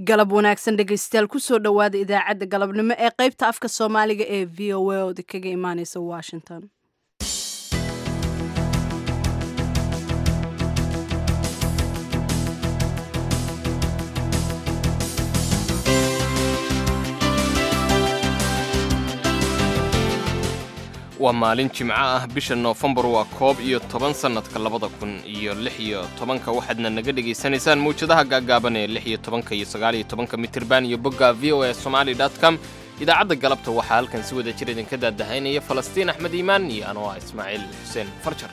galab wanaagsan dhegaystayaal kusoo dhowaada idaacadda galabnimo ee qaybta afka soomaaliga ee v o a ooda kaga imaaneysa washington waa maalin jimco ah bisha noofembar waa koob iyo toban sannadka labada kun iyo lix iyo tobanka waxaadna naga dhegaysanaysaan mawjadaha gaagaaban ee lix iyo tobanka iyo sagaal iyo tobanka mitirban iyo bogga v o a somali com idaacadda galabta waxaa halkan si wada jir idinka daadahaynaya falastiin axmed iimaan iyo anoo ah ismaaciil xuseen farjar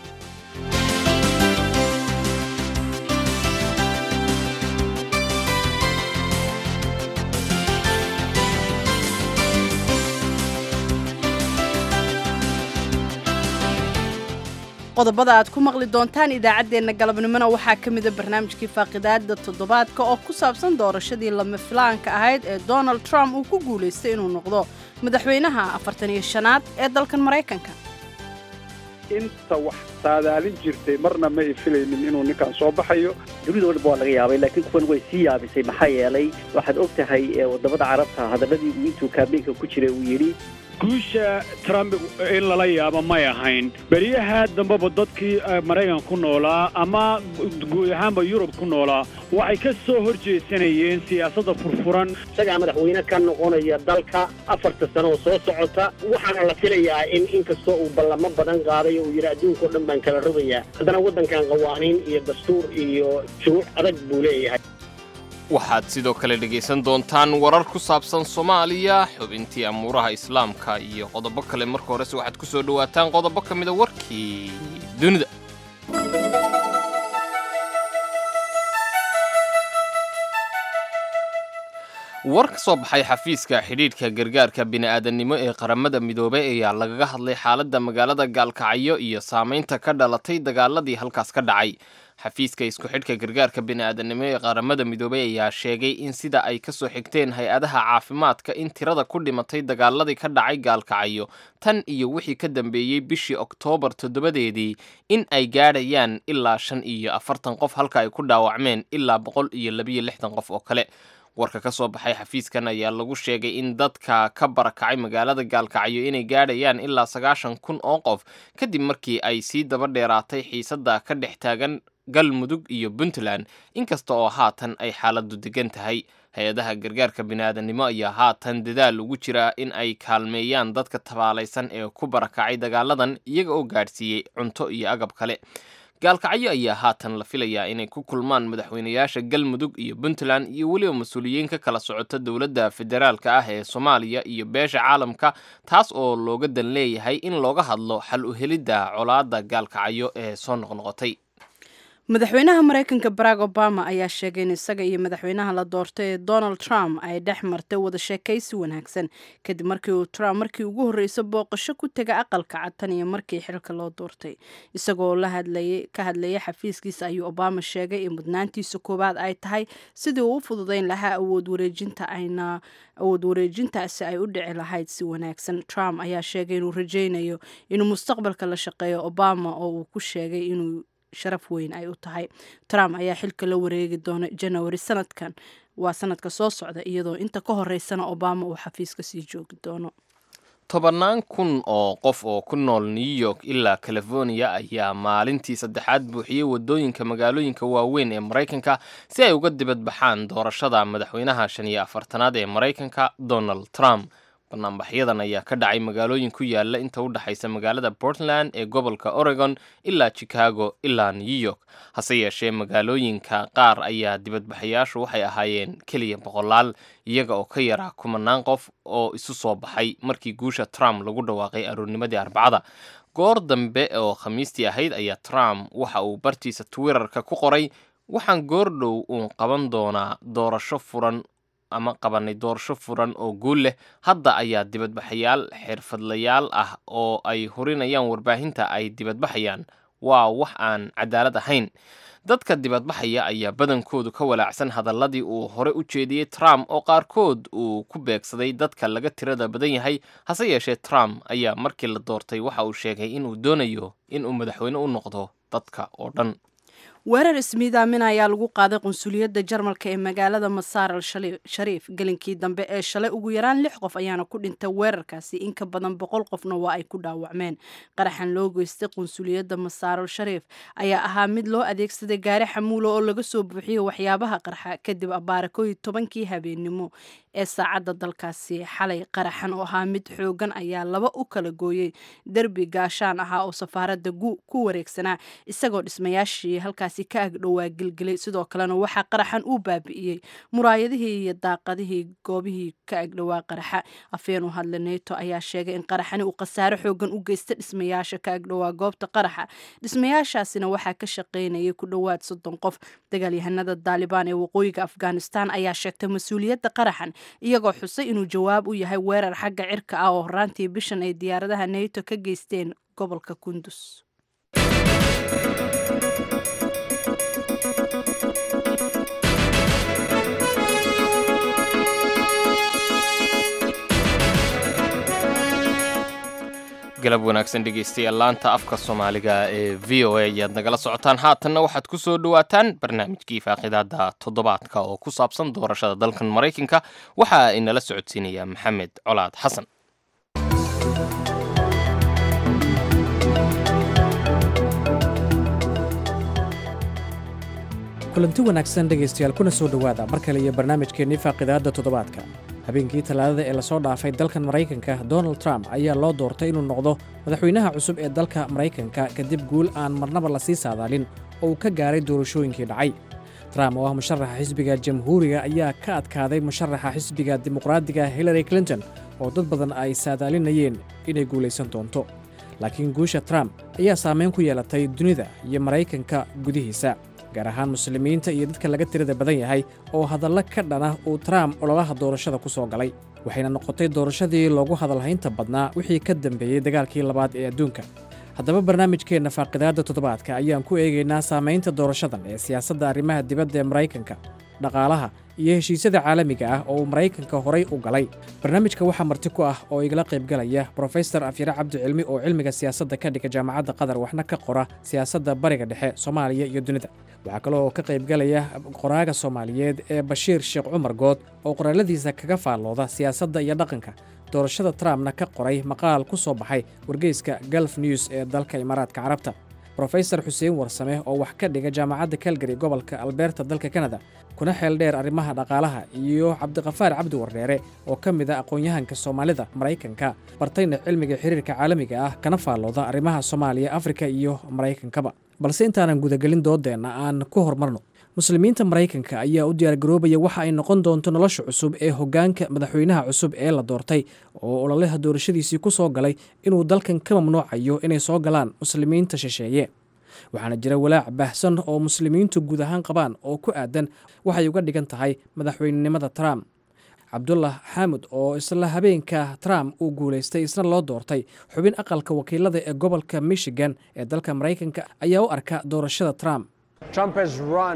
qodobada aad ku maqli doontaan idaacaddeenna galabnimona waxaa ka mida barnaamijkii faaqidaada toddobaadka oo ku saabsan doorashadii lama filaanka ahayd ee donald trump uu ku guulaystay inuu noqdo madaxweynaha afartan iyo shanaad ee dalkan maraykanka inta wax saadaalin jirtay marna ma ay filaynin inuu ninkan soo baxayo dunida dhanba waa laga yaabay laakiin kuwan way sii yaabisay maxaa yeelay waxaad og tahay wadamada carabta hadalladii uu intuu kaabeenka ku jiray uu yidhi guusha trump in lala yaabo may ahayn beriyaha dambeba dadkii maraykan ku noolaa ama guud ahaanba yurub ku noolaa waxay ka soo hor jeesanayeen siyaasadda furfuran isagaa madaxweyne ka noqonaya dalka afarta sano oo soo socota waxaana la filayaa in inkastoo uu ballamo badan qaaday oo uu yidhi adduunka o dhan baan kala rogayaa haddana waddankan qawaaniin iyo dastuur iyo shuruuc adag buu leeyahay waxaad sidoo kale dhegaysan doontaan warar ku saabsan soomaaliya xubintii amuuraha islaamka iyo qodobo kale marka horese waxaad ku soo dhowaataan qodobo ka mida warkii dunida war ka soo baxay xafiiska xidhiidhka gargaarka bini'aadannimo ee qaramada midoobay ayaa lagaga hadlay xaaladda magaalada gaalkacyo iyo saamaynta ka dhalatay dagaaladii halkaas ka dhacay xafiiska isku xidhka gargaarka bini'aadannimo ee qaramada midoobay ayaa sheegay in sida ay ka soo xigteen hay-adaha caafimaadka in tirada ku dhimatay dagaaladii ka dhacay gaalkacyo tan iyo wixii ka dambeeyey bishii oktoobar toddobadeedii in ay gaadhayaan ilaa shan iyo afartan qof halka ay ku dhaawacmeen ilaa boqol iyo labiyo lixdan qof oo kale warka ka soo baxay xafiiskan ayaa lagu sheegay in dadka ka barakacay magaalada gaalkacyo inay gaadhayaan ilaa sagaashan kun oo qof kadib markii ay sii daba dheeraatay xiisadda ka dhex taagan galmudug iyo puntland inkasta oo haatan ay xaaladdu degan tahay hay-adaha gargaarka bini'aadannimo ayaa haatan dadaal ugu jira in ay kaalmeeyaan dadka tabaalaysan ee ku barakacay dagaaladan iyaga oo gaadhsiiyey cunto iyo agab kale gaalkacyo ayaa haatan la filayaa inay ku kulmaan madaxweynayaasha galmudug iyo puntland iyo weliba mas-uuliyiin ka kala socota dowladda federaalka ah ee soomaaliya iyo beesha caalamka taas oo looga dan leeyahay in looga hadlo xal u helidda colaadda gaalkacyo ee soo noqnoqotay madaxweynaha maraykanka barack obama ayaa sheegay in isaga iyo madaxweynaha la doortay ee donald trump ay dhex martay wada sheekaysi wanaagsan kadib markii uu trump markii ugu horreysa booqasho ku tega aqalka cad tan iyo markii xilka loo doortay isagoo la hadlayay ka hadlayay xafiiskiisa ayuu obama sheegay in mudnaantiisa koowaad ay tahay sidii uu u fududayn lahaa awood wareejinta ayna awood wareejintaasi ay u dhici lahayd si wanaagsan trump ayaa sheegay inuu rajaynayo inuu mustaqbalka la shaqeeyo obama oo uu ku sheegay inuu sharaf weyn ay u tahay trump ayaa xilka la wareegi doona janawari sanadkan waa sanadka soo socda iyadoo inta ka horeysana obama uu xafiiska sii joogi doono tobannaan kun oo qof oo ku nool new york ilaa california ayaa maalintii saddexaad buuxiyey waddooyinka magaalooyinka waaweyn ee maraykanka si ay uga dibadbaxaan doorashada madaxweynaha shan iyo afartanaad ee maraykanka donald trump banaanbaxyadan ayaa ka dhacay magaalooyin ku yaala inta u dhexaysa magaalada portland ee gobolka oregon ilaa chicago ilaa new york hase yeeshee magaalooyinka qaar ayaa dibadbaxayaashu waxay ahaayeen keliya boqolaal iyaga oo ka yaraa kumanaan qof oo isu soo baxay markii guusha trump lagu dhawaaqay aroornimadii arbacada goor dambe oo khamiistii ahayd ayaa trump waxa uu bartiisa twitterka ku qoray waxaan goordhow uun qaban doonaa doorasho furan ama qabanay doorasho furan oo guul leh hadda ayaa dibadbaxayaal xirfadlayaal ah oo ay hurinayaan warbaahinta ay dibadbaxayaan waa wax aan cadaalad ahayn dadka dibadbaxaya ayaa badankoodu ka walaacsan hadalladii uu hore u jeediyey trump oo qaarkood uu ku beegsaday dadka laga tirada badan yahay hase yeeshee trump ayaa markii la doortay waxa uu sheegay inuu doonayo inuu madaxweyne u noqdo dadka oo dhan weerar ismiidaamin ayaa lagu qaaday qunsuliyadda jarmalka ee magaalada masaar al shariif gelinkii dambe ee shalay ugu yaraan lix qof ayaana ku dhintay weerarkaasi in ka badan boqol qofna waa ay ku dhaawacmeen qaraxan loo geystay qunsuliyadda masaar al shariif ayaa ahaa mid loo adeegsaday gaari xamuulo oo laga soo buuxiyey waxyaabaha qarxa kadib abaarakoyi tobankii habeennimo ee saacadda dalkaasi xalay qaraxan oo ahaa mid xoogan ayaa laba u kala gooyey derbi gaashaan ahaa oo safaaradda ku wareegsanaa isagoo dhismayaashii halkaasi ka agdhowaa gelgelay sidoo kalena waxaa qaraxan uu baabi'iyey muraayadihii iyo daaqadihii goobihii ka agdhowaa qaraxa afeen u hadla neto ayaa sheegay in qaraxani uu khasaare xoogan u geysta dhismayaasha ka agdhowaa goobta qaraxa dhismayaashaasina waxaa ka shaqaynayay ku dhowaad soddon qof dagaalyahanada daalibaan ee waqooyiga afghanistan ayaa sheegtay mas-uuliyadda qaraxan iyagoo xusay inuu jawaab u yahay weerar xagga cirka ah oo horaantii bishan ay diyaaradaha neto ka geysteen gobolka kundus galab wanaagsan dhegaystayaal laanta afka soomaaliga ee v o a ayaad nagala socotaan haatanna waxaad ku soo dhowaataan barnaamijkii faaqidaada toddobaadka oo ku saabsan doorashada dalkan maraykanka waxaa inala socodsiinaya maxamed colaad xasan kulanti wanaagsan dhegaystayaal kuna soo dhowaada mar kale iyo barnaamijkeennii faaqidaadda toddobaadka habeenkii talaadada ee lasoo dhaafay dalkan maraykanka donald trump ayaa loo doortay inuu noqdo madaxweynaha cusub ee dalka maraykanka kadib guul aan marnaba lasii saadaalin oo uu ka gaaray doorashooyinkii dhacay trump oo ah musharaxa xisbiga jamhuuriga ayaa ka adkaaday musharaxa xisbiga dimuqraadiga hillary clinton oo dad badan ay saadaalinayeen inay guulaysan doonto laakiin guusha trump ayaa saamayn ku yeelatay dunida iyo maraykanka gudihiisa gaar ahaan muslimiinta iyo dadka laga tirada badan yahay oo hadallo ka dhana uu trump ololaha doorashada ku soo galay waxayna noqotay doorashadii loogu hadalhaynta badnaa wixii ka dambeeyey dagaalkii labaad ee adduunka haddaba barnaamijkeenna faaqidaadda toddobaadka ayaan ku eegaynaa saamaynta doorashadan ee siyaasadda arrimaha dibadda ee maraykanka dhaqaalaha iyo heshiisyada caalamiga ah oo uu maraykanka horay u galay barnaamijka waxaa marti ku ah oo igala qaybgalaya brofesor afyare cabdicilmi oo cilmiga siyaasadda ka dhiga jaamacadda qatar waxna ka qora siyaasadda bariga dhexe soomaaliya iyo dunida waxaa kaloo ka qaybgalaya qoraaga soomaaliyeed ee bashiir sheekh cumar good oo qoraaladiisa kaga faallooda siyaasadda iyo dhaqanka doorashada trumpna ka qoray maqaal ku soo baxay wargeyska galf news ee dalka imaaraadka carabta brofesor xuseen warsame oo wax ka dhiga jaamacadda calgary gobolka alberta dalka kanada kuna xeel dheer arrimaha dhaqaalaha iyo cabdiqafaar cabdi wardheere oo ka mid a aqoon-yahanka soomaalida maraykanka bartayna cilmiga xiriirka caalamiga ah kana faallooda arrimaha soomaaliya afrika iyo maraykankaba balse intaanan gudagelin doodeenna aan ku hormarno muslimiinta maraykanka ayaa u diyaargaroobaya waxa ay noqon doonto nolosha cusub ee hoggaanka madaxweynaha cusub ee la doortay oo ololaha doorashadiisii ku soo galay inuu dalkan ka mamnuucayo inay soo galaan muslimiinta shisheeye waxaana jira walaac baahsan oo muslimiintu guud ahaan qabaan oo ku aadan waxay uga dhigan tahay madaxweynenimada trump cabdullah xaamud oo isla habeenka trump uu guulaystay isna loo doortay xubin aqalka wakiilada ee gobolka michigan ee dalka maraykanka ayaa u arka doorashada trump Trump has run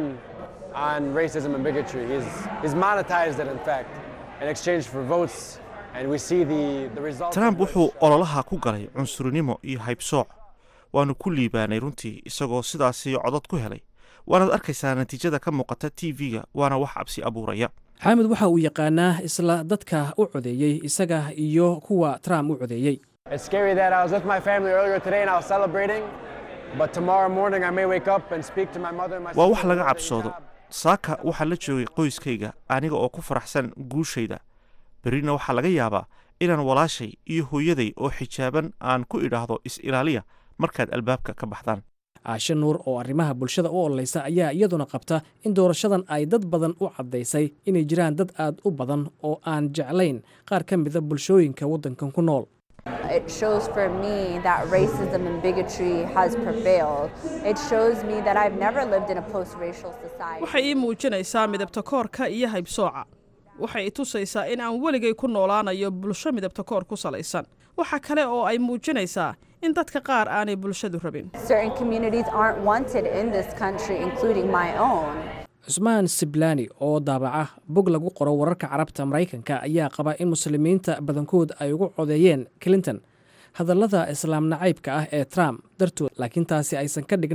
on racism and bigotry. He's, he's monetized it, in fact, in exchange for votes. And we see the, the results. trump wuxuu ololaha ku galay cunsurinimo iyo haybsooc waanu ku liibaanay runtii isagoo sidaasi codod ku helay waanaad arkaysaa natiijada ka muuqata t v-ga waana wax cabsi abuuraya xaamud waxa uu yaqaanaa isla dadka u codeeyey isaga iyo kuwa trump u codeeyey It's scary that I was with my family earlier today and I was celebrating. But tomorrow morning I may wake up and speak to my mother and my waa sister wax laga about their cabsoodo job. saaka waxaa la joogay qoyskayga aniga oo ku faraxsan guushayda berrina waxaa laga yaabaa inaan walaashay iyo hooyaday oo xijaaban aan ku idhaahdo is-ilaaliya markaad albaabka ka baxdaan caashe nuur oo arrimaha bulshada u ololaysa ayaa iyaduna qabta in doorashadan ay dad badan u caddaysay inay jiraan dad aad u badan oo aan jeclayn qaar ka mida bulshooyinka waddankan ku nool It shows for me that racism and bigotry has prevailed. It shows me that I've never lived in a post-racial society. waxay ii muujinaysaa midabta koorka iyo haybsooca waxay i tusaysaa in aan weligay ku noolaanayo bulsho midabta koor ku salaysan waxa kale oo ay muujinaysaa in dadka qaar aanay bulshadu rabin Certain communities aren't wanted in this country, including my own. cusmaan siblani oo daabaca bog lagu qoro wararka carabta maraykanka ayaa qaba in muslimiinta badankood ay ugu codeeyeen clinton hadallada islaam nacaybka ah ee trump dartood laakiin taasi aysan ka dhignayn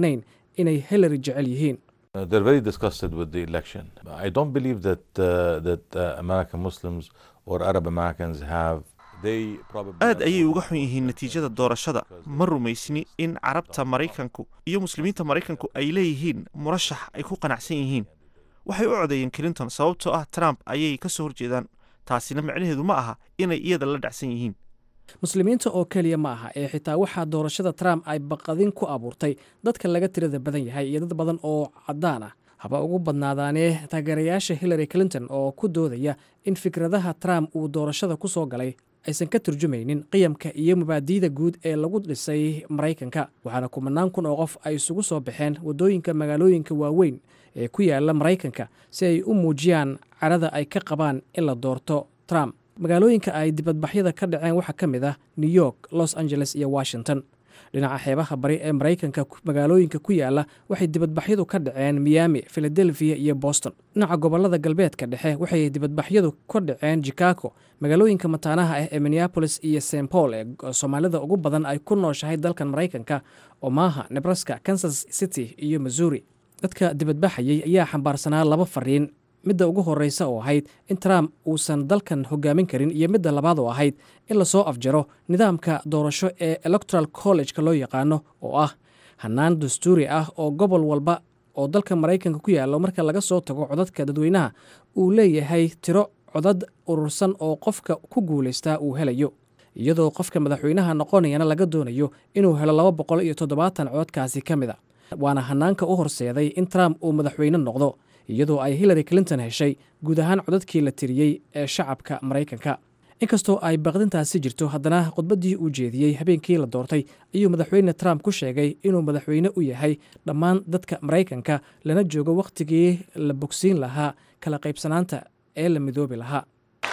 inay hillary jecel yihiin Uh, they're very disgusted with the election. I don't believe that uh, that uh, American Muslims or Arab Americans have. They probably aad ayay uga xun yihiin natiijada doorashada ma rumaysni in carabta maraykanku iyo muslimiinta maraykanku ay leeyihiin murashax ay ku qanacsan yihiin waxay u codeeyeen clinton sababtoo ah trump ayay ka soo horjeedaan taasina micnaheedu ma aha inay iyada la dhacsan yihiin muslimiinta oo keliya ma aha ee xitaa waxaa doorashada trump ay baqadin ku abuurtay dadka laga tirada badan yahay iyo dad badan oo caddaan ah haba ugu badnaadaanee taageerayaasha hillary clinton oo ku doodaya in fikradaha trump uu doorashada ku soo galay aysan ka turjumaynin qiyamka iyo mabaadi'da guud ee lagu dhisay maraykanka waxaana kumanaan kun oo qof ay isugu soo baxeen waddooyinka magaalooyinka waaweyn ee ku yaala maraykanka si ay u muujiyaan carada ay ka qabaan in la doorto trump magaalooyinka ay dibadbaxyada ka dhaceen waxaa ka mid ah new york los angeles iyo washington dhinaca xeebaha bari ee maraykanka magaalooyinka ku yaala waxay dibadbaxyadu ka dhaceen miami philadelphia iyo boston dhinaca gobolada galbeedka dhexe waxay dibadbaxyadu ka dhaceen chicago magaalooyinka mataanaha ah ee minneapolis iyo st paul ee soomaalida ugu badan ay ku nooshahay dalkan maraykanka omaha nebraska kansas city iyo missouri dadka dibadbaxayay ayaa xambaarsanaa laba fariin midda ugu horreysa oo ahayd in trump uusan dalkan hogaamin karin iyo midda labaad oo ahayd in lasoo afjaro nidaamka doorasho ee electoral college-ka loo yaqaano oo ah hannaan dastuuri ah oo gobol walba oo dalka maraykanka ku yaallo marka laga soo tago codadka dadweynaha uu leeyahay tiro codad urursan oo qofka ku guulaystaa uu helayo iyadoo qofka madaxweynaha noqonayana laga doonayo inuu helo laba boqol iyo toddobaatan cododkaasi ka mid a waana hannaanka u horseeday in trump uu madaxweyne noqdo iyadoo ay hillary clinton heshay guud ahaan codadkii la tiriyey ee shacabka maraykanka inkastoo ay baqdintaasi jirto haddana khudbaddii uu jeediyey habeenkii la doortay ayuu madaxweyne trump ku sheegay inuu madaxweyne u yahay dhammaan dadka maraykanka lana joogo wakhtigii la bogsiin lahaa kala qaybsanaanta ee la midoobi lahaa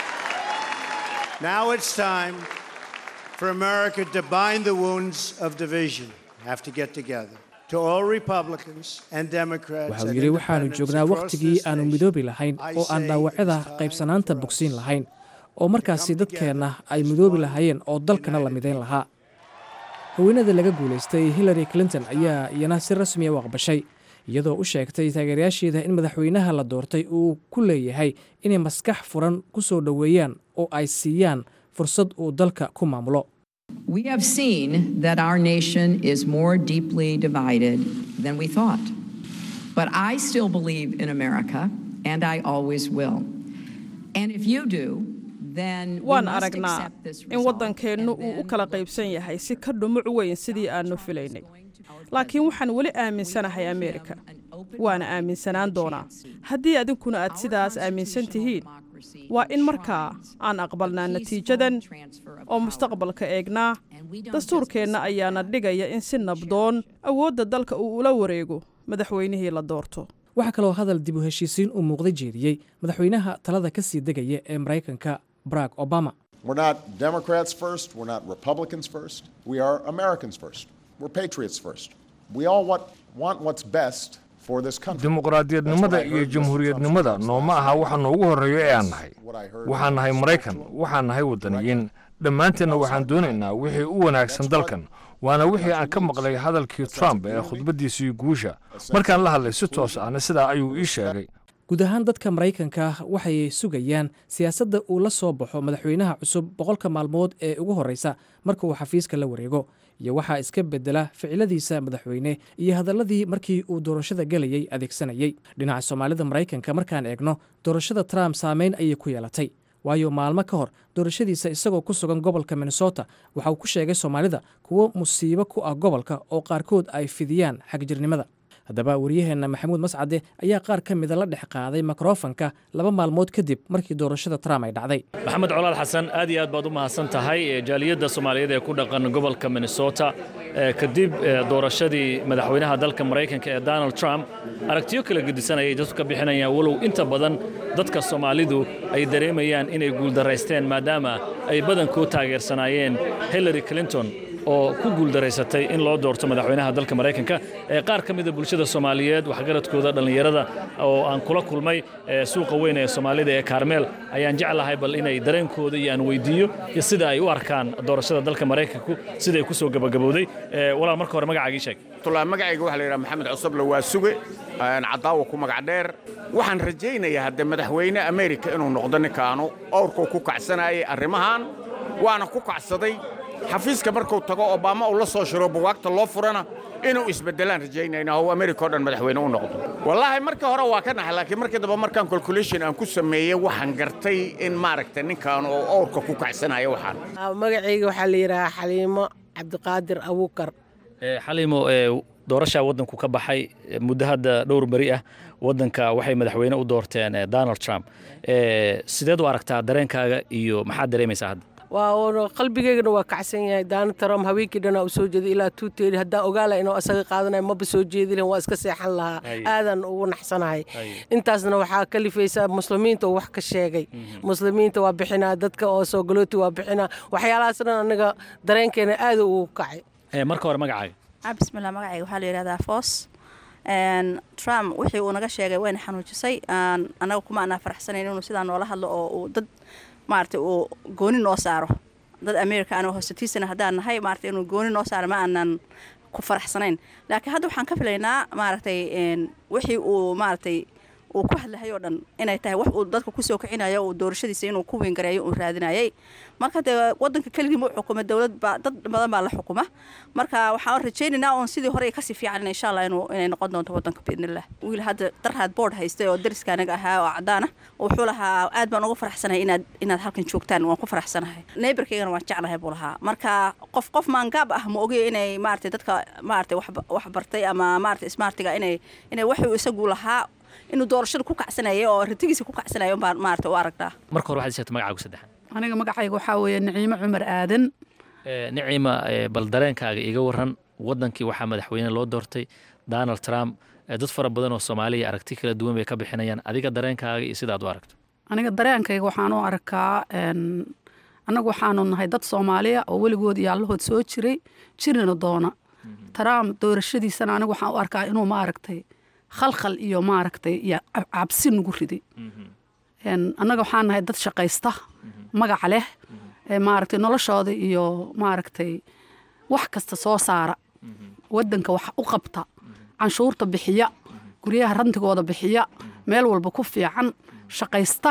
Now it's time for America to bind the wounds of division. Have to get together. To all Republicans and Democrats waxa uu and yidhi waxaanu independents joognaa across wakhtigii this aanu nation, midoobi lahayn oo aan dhaawacyada qaybsanaanta bogsiin lahayn oo markaasi dadkeenna ay midoobi lahaayeen oo dalkana la midayn lahaa haweenada laga guulaystay hillary clinton ayaa iyana si rasmiya u aqbashay iyadoo u sheegtay taageerayaasheeda in madaxweynaha la doortay uu ku leeyahay inay maskax furan ku soo dhoweeyaan oo ay siiyaan fursad uu dalka ku maamulo We have seen that our nation is more deeply divided than we thought. But I still believe in America, and I always will. And if you do, then we waan must aragnaa accept this in result. waddankeennu uu u kala qaybsan yahay si ka dhumuc weyn sidii aannu filaynay laakiin waxaan weli aaminsanahay ameerika waana aaminsanaan doonaa haddii adinkuna aad sidaas aaminsan tihiin waa in markaa aan aqbalnaa natiijadan oo mustaqbalka eegnaa dastuurkeenna ayaana dhigaya in si nabdoon awoodda dalka uu ula wareego madaxweynihii la doorto waxaa kaloo hadal dib u heshiisiin uu muuqda jeediyey madaxweynaha talada ka sii degaya ee maraykanka barack obama We're not Democrats first. We're not Republicans first. We are Americans first. We're patriots first. We all want, want what's best for this country. dimuqraadiyadnimada iyo jamhuuriyadnimada nooma aha waxa noogu horreeyo ee aan nahay waxaan nahay maraykan waxaan nahay waddaniyiin dhammaanteenna waxaan doonaynaa wixii u wanaagsan dalkan waana wixii aan ka maqlay hadalkii trump ee khudbaddiisii guusha markaan la hadlay si toos ahna sidaa ayuu ii sheegay guud ahaan dadka maraykanka waxay sugayaan siyaasadda uu la soo baxo madaxweynaha cusub boqolka maalmood ee ugu horreysa marka uu xafiiska la wareego iyo waxaa iska bedela ficiladiisa madaxweyne iyo hadalladii markii uu doorashada gelayey adeegsanayey dhinaca soomaalida maraykanka markaan eegno doorashada trump saameyn ayay ku yeelatay waayo maalmo ka hor doorashadiisa isagoo ku sugan gobolka minnesota waxa uu ku sheegay soomaalida kuwo musiibo ku ah gobolka oo qaarkood ay fidiyaan xagjirnimada haddaba waryaheenna maxamuud mascade ayaa qaar ka mida la dhex qaaday mikrofanka laba maalmood kadib markii doorashada trump ay dhacday maxamed colaal xasan aad iyo aad baad u mahadsan tahay jaaliyadda soomaaliyeed ee ku dhaqan gobolka minnesota kadib doorashadii madaxweynaha dalka maraykanka ee donald trump aragtiyo kala gedisan ayay dadku ka bixinayaan walow inta badan dadka soomaalidu ay dareemayaan inay guuldaraysteen maadaama ay badankood taageersanaayeen hillary clinton oo ku guuldaraysatay in loo doorto madaxweynaha dalka maraykanka qaar ka mida bulshada soomaaliyeed waxgaradkooda dhallinyarada oo aan kula kulmay suuqa weyn ee soomaalida ee kaarmeel ayaan jeclahay bal inay dareenkooda iyo aan weydiiyo iyo sida ay u arkaan doorashada dalka maraykanku siday ku soo gabagabowday walaal marka hore magacaagii sheeg magacayga waxaa la yidhaha maxamed cusuble waa suge cadaawa ku magac dheer waxaan rajaynayaa hadde madaxweyne amerika inuu noqdo ninkaanu owrkuu ku kacsanayay arrimahan waana ku kacsaday xafiiska markuu tago obama uu la soo shiro buwaagta loo furana inuu isbeddelaan rajaynayna oo amerika o dhan madaxweyne u noqdo wallaahi markii hore waa ka naxay laakiin markii dambe markaan calculation aan ku sameeyey waxaan gartay in maaragta ninkaan oo owrka ku kacsanayo waxaan magacayga waxaa la yidhahaa xaliimo cabdiqaadir abuukar xaliimo doorashaa waddanku ka baxay muddo hadda dhowr beri ah waddanka waxay madaxweyne u doorteen donald trump sideed u aragtaa dareenkaaga iyo maxaad dareemaysaa hadda waa qalbigeygana waa kacsan yahay daana trump haweenkii dhanaa u soo jeeday ilaa tuuteeli haddaan ogaala inuu asaga qaadanayo maba soo jeedilin waa iska seexan lahaa aadan ugu naxsanahay intaasna waxaa kalifaysaa muslimiinta oo wax ka sheegay muslimiinta waa bixinaa dadka oo soo galooti waa bixinaa waxyaalahaas dhan anaga dareenkeena aada ugu kacay marka hore magacaaga bismillah magacayga waxaa la yidhahdaa foos trump wixii uu naga sheegay wayna xanuujisay annaga kuma anaa faraxsanayn inuu sidaa noola hadlo oo uu dad maaragtay uu gooni noo saaro dad america anoo hoosatiisana haddaan nahay maaragtay inuu gooni noo saaro ma aanan ku faraxsanayn laakiin hadda waxaan ka filaynaa maaragtay wixii uu maaragtay uu ku hadlahay oo dhan inay tahay wax uu dadka kusoo kicinayo uu doorashadiisa inuu ku weyngareeyo uu raadinayay marka dee wadanka keligii ma u xukuma dowlad baa dad badan baa la xukuma marka waxaan rajaynaynaa oon sidii hore kasii fiican insha allah inuu inay noqon doonto wadanka biidnillah wiil hadda darhaad board haystay oo dariska anaga ahaa oo cadaan ah wuxuu lahaa aad baan uga faraxsanahay inaad inaad halkan joogtaan waan ku faraxsanahay neighborkaygana waan jeclahay buu lahaa marka qof qof maangaab ah ma ogeyo inay maaragtay dadka maaragtay wax bartay ama maaragtay smartiga inay inay waxuu isagu lahaa inuu doorashada ku kacsanayay oo ratigiisa ku kacsanaya umbaan maarata u aragnaa marka hore waxaad sheegtay magacaagu saddexan aniga magacayga waxaa weeye niciimo cumar aadan niciima bal dareenkaaga iga waran waddankii waxaa madaxweyne loo doortay donald trump dad fara badan oo soomaaliya aragti kala duwan bay ka bixinayaan adiga dareenkaaga iyo sidaad u aragto aniga dareenkayga waxaan u arkaa annagu waxaanu nahay dad soomaaliya oo weligood iyo allahood soo jiray jirina doona trump doorashadiisana anigu waxaan u arkaa inuu maaragtay khalkhal iyo maaragtay iyo cabsi nagu riday annaga waxaan nahay dad shaqaysta magac leh maaragtay noloshooda iyo maaragtay wax kasta soo saara waddanka wax u qabta canshuurta bixiya guryaha rantigooda bixiya meel walba ku fiican shaqaysta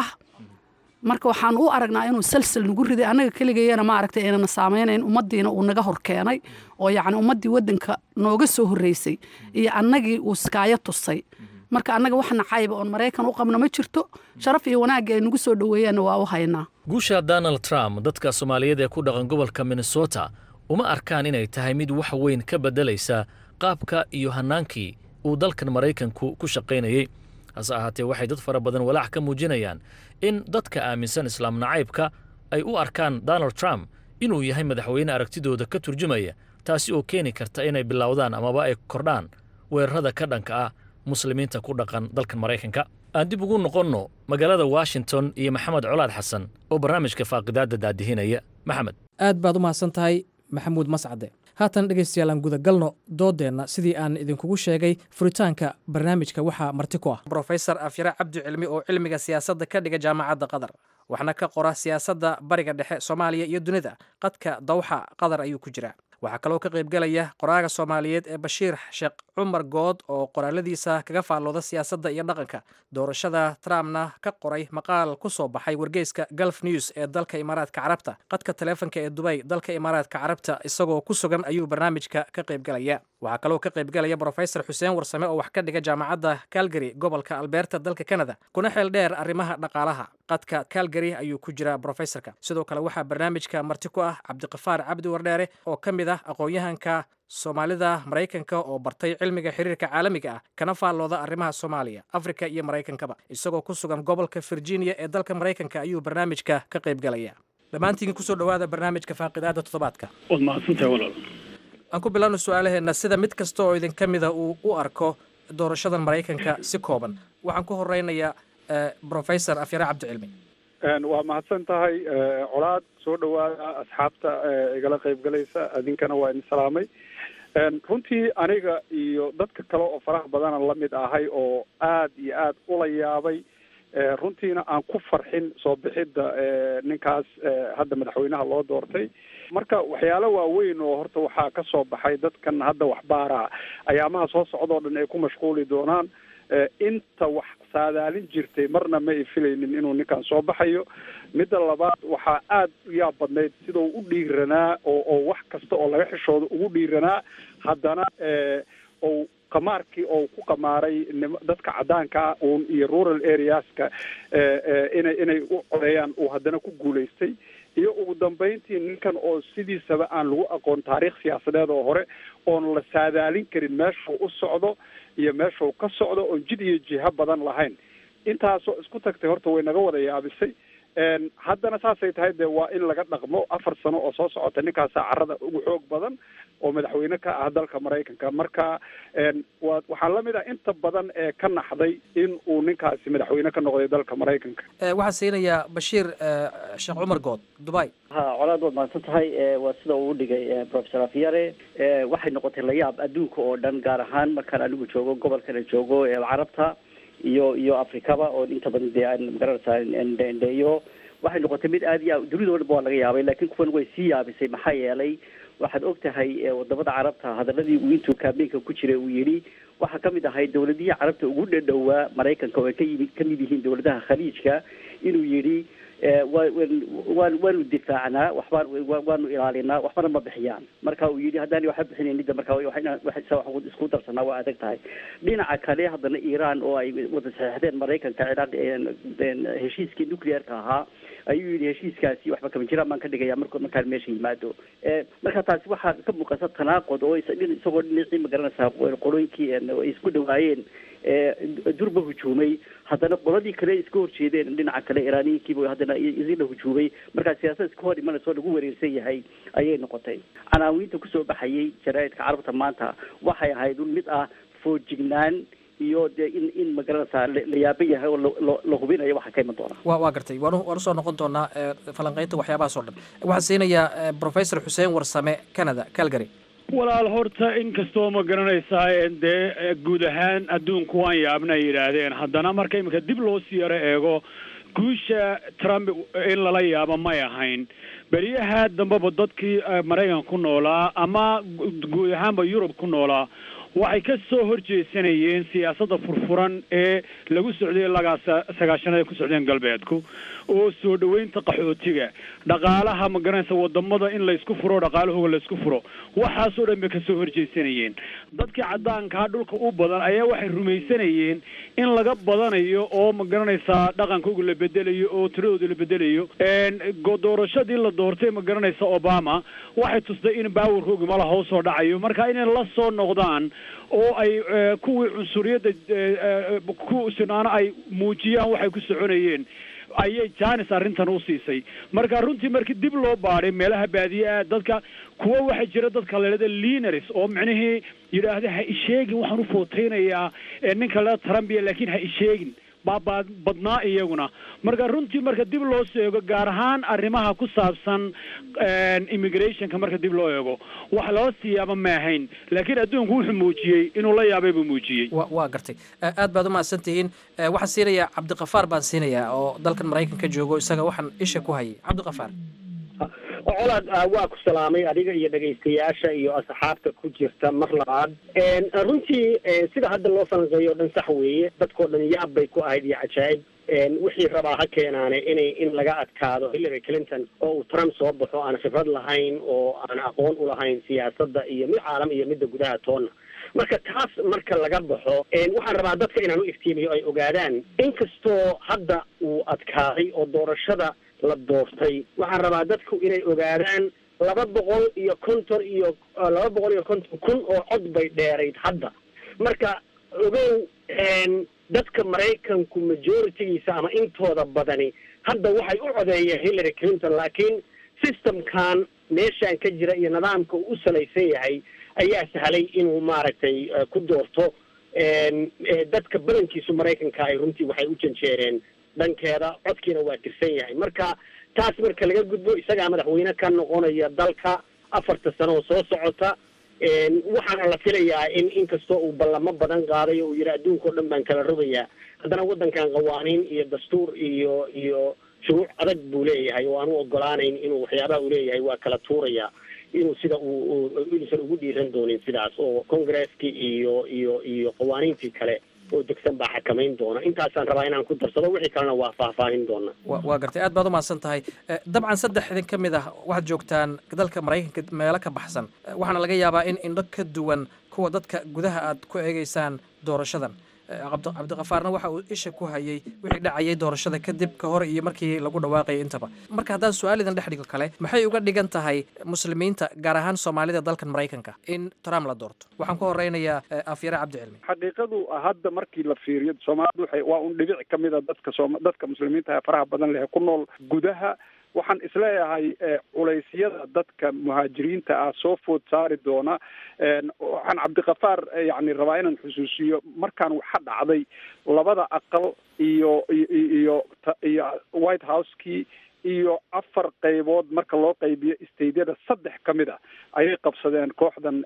marka waxaan u aragnaa inuu salsal nagu riday annaga keligayana maaragtay aynana saameynayn ummaddiina uu naga hor keenay oo yacni ummaddii waddanka nooga soo horreysay iyo annagii uu skaayo tusay marka annaga wax nacayba oon maraykan u qabna ma jirto sharaf iyo wanaagga ay nagu soo dhoweeyaanna waa u haynaa guusha donald trump dadka soomaaliyeed ee ku dhaqan gobolka minnesota uma arkaan inay tahay mid wax weyn ka beddelaysa qaabka iyo hannaankii uu dalkan maraykanku ku shaqaynayey hase ahaatee waxay dad fara badan walaac ka muujinayaan in dadka aaminsan islaam nacaybka ay u arkaan donald trump inuu yahay madaxweyne aragtidooda ka turjumaya taasi oo keeni karta inay bilowdaan amaba ay kordhaan weerarada ka dhanka ah muslimiinta ku dhaqan dalkan maraykanka aan dib ugu noqonno magaalada washington iyo maxamed colaad xasan oo barnaamijka faaqidaadda daadihinaya maxamed aad baad u mahadsan tahay maxamuud mascade haatan dhegaystayaal aan gudagalno doodeenna sidii aan idinkugu sheegay furitaanka barnaamijka waxaa marti ku ah brofesor afyare cabdi cilmi oo cilmiga siyaasadda ka dhiga jaamacadda qatar waxna ka qora siyaasadda bariga dhexe soomaaliya iyo dunida qadka dawxa qatar ayuu ku jiraa waxaa kaloo ka qaybgelaya qoraaga soomaaliyeed ee bashiir sheekh cumar good oo qoraaladiisa kaga faallooda siyaasadda iyo dhaqanka doorashada trumpna ka qoray maqaal ku soo baxay wargeyska gulf news ee dalka imaaraadka carabta qadka taleefonka ee dubay dalka imaaraadka carabta isagoo ku sugan ayuu barnaamijka ka qaybgelaya waxaa kaloo ka qaybgelaya brofesor xuseen warsame oo wax ka dhiga jaamacadda calgary gobolka alberta dalka canada kuna xeel dheer arrimaha dhaqaalaha qadka calgary ayuu ku jiraa brofesorka sidoo kale waxaa barnaamijka marti ku ah cabdiqafaar cabdi wardheere oo ka mid ah aqoon-yahanka soomaalida maraykanka oo bartay cilmiga xiriirka caalamiga ah kana faallooda arrimaha soomaaliya afrika iyo maraykankaba isagoo ku sugan gobolka virginia ee dalka maraykanka ayuu barnaamijka ka qaybgelaya dhammaantiin kusoo dhowaada barnaamijka faaqidaada toddobaadka waad mahadsantahay walaal aan ku bilaabno su-aalaheenna sida mid kasta oo idinka mida uu u arko doorashadan maraykanka si kooban waxaan ku horeynayaa brofesor afyare cabdicilmi waa mahadsan tahay colaad soo dhawaada asxaabta igala qaybgalaysa adinkana waa idin salaamay runtii aniga iyo dadka kale oo faraha badana lamid ahay oo aad iyo aad ula yaabay runtiina aan ku farxin soo bixidda ninkaas hadda madaxweynaha loo doortay marka waxyaalo waaweyn oo horta waxaa ka soo baxay dadkan hadda waxbaara ayaamaha soo socdoo dhan ay ku mashquuli doonaan inta wax saadaalin jirtay marna ma ay filaynin inuu ninkan soo baxayo midda labaad waxaa aad u yaab badnayd sida uu u dhiiranaa oo oo wax kasta oo laga xishooda ugu dhiiranaa haddana ou qamaarkii oo ku qamaaray nim dadka caddaankaa uun iyo rural areaska inay inay u codeeyaan uu haddana ku guulaystay iyo ugu dambeyntii ninkan oo sidiisaba aan lagu aqoon taariikh siyaasadeed oo hore oon la saadaalin karin meeshuu u socdo iyo meeshuu ka socdo oon jid iyo jiho badan lahayn intaasoo isku tagtay horta way naga wada yaabisay haddana saasay tahay dee waa in laga dhaqmo afar sano oo soo socota ninkaasaa carada ugu xoog badan oo madaxweyne ka ah dalka maraykanka marka wa waxaa lamid ah inta badan ee ka naxday in uu ninkaasi madaxweyne ka noqday dalka maraykanka waxaan siinayaa bashiir sheekh cumar good dubai ha colaad waad mahadsan tahay waa sida uu udhigay professor afyare waxay noqotay layaab adduunka oo dhan gaar ahaan markaan anigu joogo gobolkana joogo carabta iyo iyo afrikaba oo inta badan dee aan magaranaysaa ndheyo waxay noqotay mid aad iyo dunida o dhan ba waa laga yaabay laakiin kuwan way sii yaabisay maxaa yeelay waxaad og tahay wadamada carabta hadaladii uu intuu kaabeenka ku jiray uu yidhi waxaa kamid ahay dawladihii carabta ugu dhadhowaa maraykanka oo ay ka yimid kamid yihiin dawladaha khaliijka inuu yidhi waan waanu difaacnaa waxbaan waanu ilaalinaa waxbana ma bixiyaan marka uu yidhi haddaan waxba bixinaynin marka wa isku darsanaa waa adag tahay dhinaca kale haddana iran oo ay wada saxeixdeen maraykanka ciraaq heshiiskii nuclearka ahaa ayuu yidhi heshiiskaasi waxba kama jiraan baan ka dhigaya mark markaan meesha yimaado marka taasi waxaa ka muuqata tanaaqud oo isagoo dhinacii magaranaysaa qolooyinkii ay isku dhawaayeen durba hujuumay haddana qoladii kale iska horjeedeen dhinaca kale iraaniyiinkiiba haddana isina hujuumay markaa siyaasad iska hor imanaysa oo lagu wareersan yahay ayay noqotay canaawiinta kusoo baxayay jaraa'idka carabta maanta waxay ahayd un mid ah foojignaan iyo dee in in magaranaysaa la yaaba yahay oo la hubinayo waxa ka iman doona wa waa gartay waan waan usoo noqon doonaa falanqeynta waxyaabahaas oo dhan waxaan siinayaa professor xuseen warsame canada calgary walaal horta inkastoo ma garanaysaa dee guud ahaan adduunku waan yaabna ay yidhaahdeen haddana marka iminka dib loo sii yaro eego guusha trump in lala yaabo may ahayn beriyaha dambeba dadkii maraykan ku noolaa ama guud ahaanba yurub ku noolaa waxay ka soo horjeesanayeen siyaasadda furfuran ee lagu socday lagaa sagaashanada ku socdeen galbeedku oo soo dhoweynta qaxootiga dhaqaalaha ma garanaysa wadamada in laysku furo dhaqaalahooga laysku furo waxaasoo dhan bay kasoo horjeesanayeen dadkii caddaankaa dhulka u badan ayaa waxay rumaysanayeen in laga badanayo oo ma garanaysaa dhaqankooga la bedelayo oo tiradooda la bedelayo doorashadii la doortay ma garanaysa obama waxay tustay in baawarkooga mala hoosoo dhacayo marka inay la soo noqdaan oo ay kuwii cunsuriyadda ku sinaano ay muujiyaan waxay ku soconayeen ayay janis arrintan u siisay marka runtii markii dib loo baadhay meelaha baadiye-a dadka kuwa waxaa jira dadka lalada lineris oo micnihii yidhaahda ha isheegin waxaan u footeynayaa ninka lalada trumbiya laakiin ha isheegin baa badnaa iyaguna marka runtii marka dib loo eego gaar ahaan arrimaha ku saabsan immigrationka marka dib loo eego wax loo siyaaba ma ahayn laakiin adduunku wuxuu muujiyey inuu la yaabay buu muujiyey wa waa gartay aad baad umahadsan tihiin waxaan siinayaa cabdikafaar baan siinayaa oo dalkan maraykanka joogo isaga waxaan isha ku hayay cabdikafaar colaad waa ku salaamay adiga iyo dhegaystayaasha iyo asxaabta ku jirta mar labaad runtii sida hadda loo falanqeeyo o dhan sax weeye dadkao dhan yaab bay ku ahayd iyo cajaa'ib wixii rabaa ha keenaane inay in laga adkaado hillary clinton oo uu trump soo baxo aan khibrad lahayn oo aan aqoon u lahayn siyaasadda iyo mid caalam iyo midda gudaha toonna marka taas marka laga baxo waxaan rabaa dadka inaan u iftiimiyo ay ogaadaan inkastoo hadda uu adkaaday oo doorashada la doortay waxaan rabaa dadku inay ogaadaan laba boqol iyo konton iyo laba boqol iyo konton kun oo cod bay dheerayd hadda marka ogow dadka maraykanku majoritigiisa ama intooda badani hadda waxay u codeeyeen hillary clinton laakiin systemkan meeshaan ka jira iyo nidaamka uu u salaysan yahay ayaa sahlay inuu maaragtay ku doorto dadka badankiisu maraykanka ay runtii waxay u janjeereen dhankeeda codkiina waa tirsan yahay marka taas marka laga gudbo isagaa madaxweyne ka noqonaya dalka afarta sano oo soo socota waxaana la filayaa in inkastoo uu ballamo badan qaaday oo uu yidhi adduunka o dhan baan kala rogayaa haddana waddankan qawaaniin iyo dastuur iyo iyo shuruuc adag buu leeyahay oo aan u ogolaanayn inuu waxyaabaha uu leeyahay waa kala tuuraya inuu sida uu inuusan ugu dhiiran doonin sidaas oo congresskii iyo iyo iyo qawaaniintii kale oo degsan baa xakamayn doona intaasaan rabaa inaan ku darsado wixii kalena waa faahfaahin doona waa gartay aad baad umahadsan tahay dabcan saddex idin ka mid ah waxaad joogtaan dalka maraykanka meelo ka baxsan waxaana laga yaabaa in indho ka duwan kuwa dadka gudaha aad ku eegeysaan doorashadan cabdiqafaarna waxa uu isha ku hayay wixii dhacayay doorashada kadib ka hor iyo markii lagu dhawaaqayay intaba marka haddaan su-aal idin dhex dhigo kale maxay uga dhigan tahay muslimiinta gaar ahaan soomaalida dalkan maraykanka in trump la doorto waxaan ku horeynayaa afyare cabdicilmi xaqiiqadu hadda markii la fiiriyo soomaalidu waxay waa un dhibic ka mid a dadka sooma dadka muslimiinta ee faraha badan leh ku nool gudaha waxaan isleeyahay culeysyada dadka muhaajiriinta ah soo food saari doona waxaan cabdikafaar yani rabaa inaan xusuusiyo markaan waxa dhacday labada aqal iyo iyo iyo white house-kii iyo afar qaybood marka loo qaybiyo stadeyada saddex ka mid a ayay qabsadeen kooxdan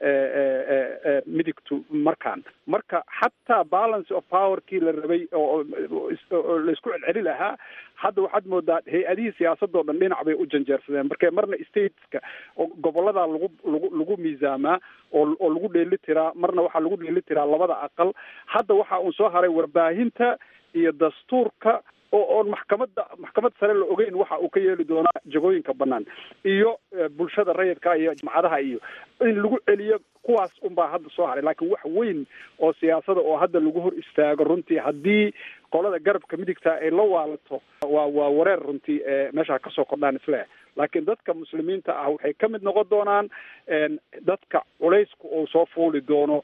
midigtu markaan marka xataa balance of powerkii la rabay oo laisku celceli lahaa hadda waxaad moodaa hay-adihii siyaasadoo dhan dhinac bay u janjeersadeen marka marna stateska gobolada lagu lagu lagu miisaamaa oo oo lagu dheeli tiraa marna waxaa lagu dheeli tiraa labada aqal hadda waxa uun soo haray warbaahinta iyo dastuurka oo oon maxkamadda maxkamad sare la ogeyn waxa uu ka yeeli doonaa jagooyinka banaan iyo bulshada rayidka iyo jamcadaha iyo in lagu celiyo kuwaas unbaa hadda soo haray laakiin wax weyn oo siyaasada oo hadda lagu hor istaago runtii haddii qolada garabka midigta ay la waalato waa waa wareer runtii meesha kasoo kordhaan isleeh laakiin dadka muslimiinta ah waxay ka mid noqon doonaan dadka culaysku uu soo fuuli doono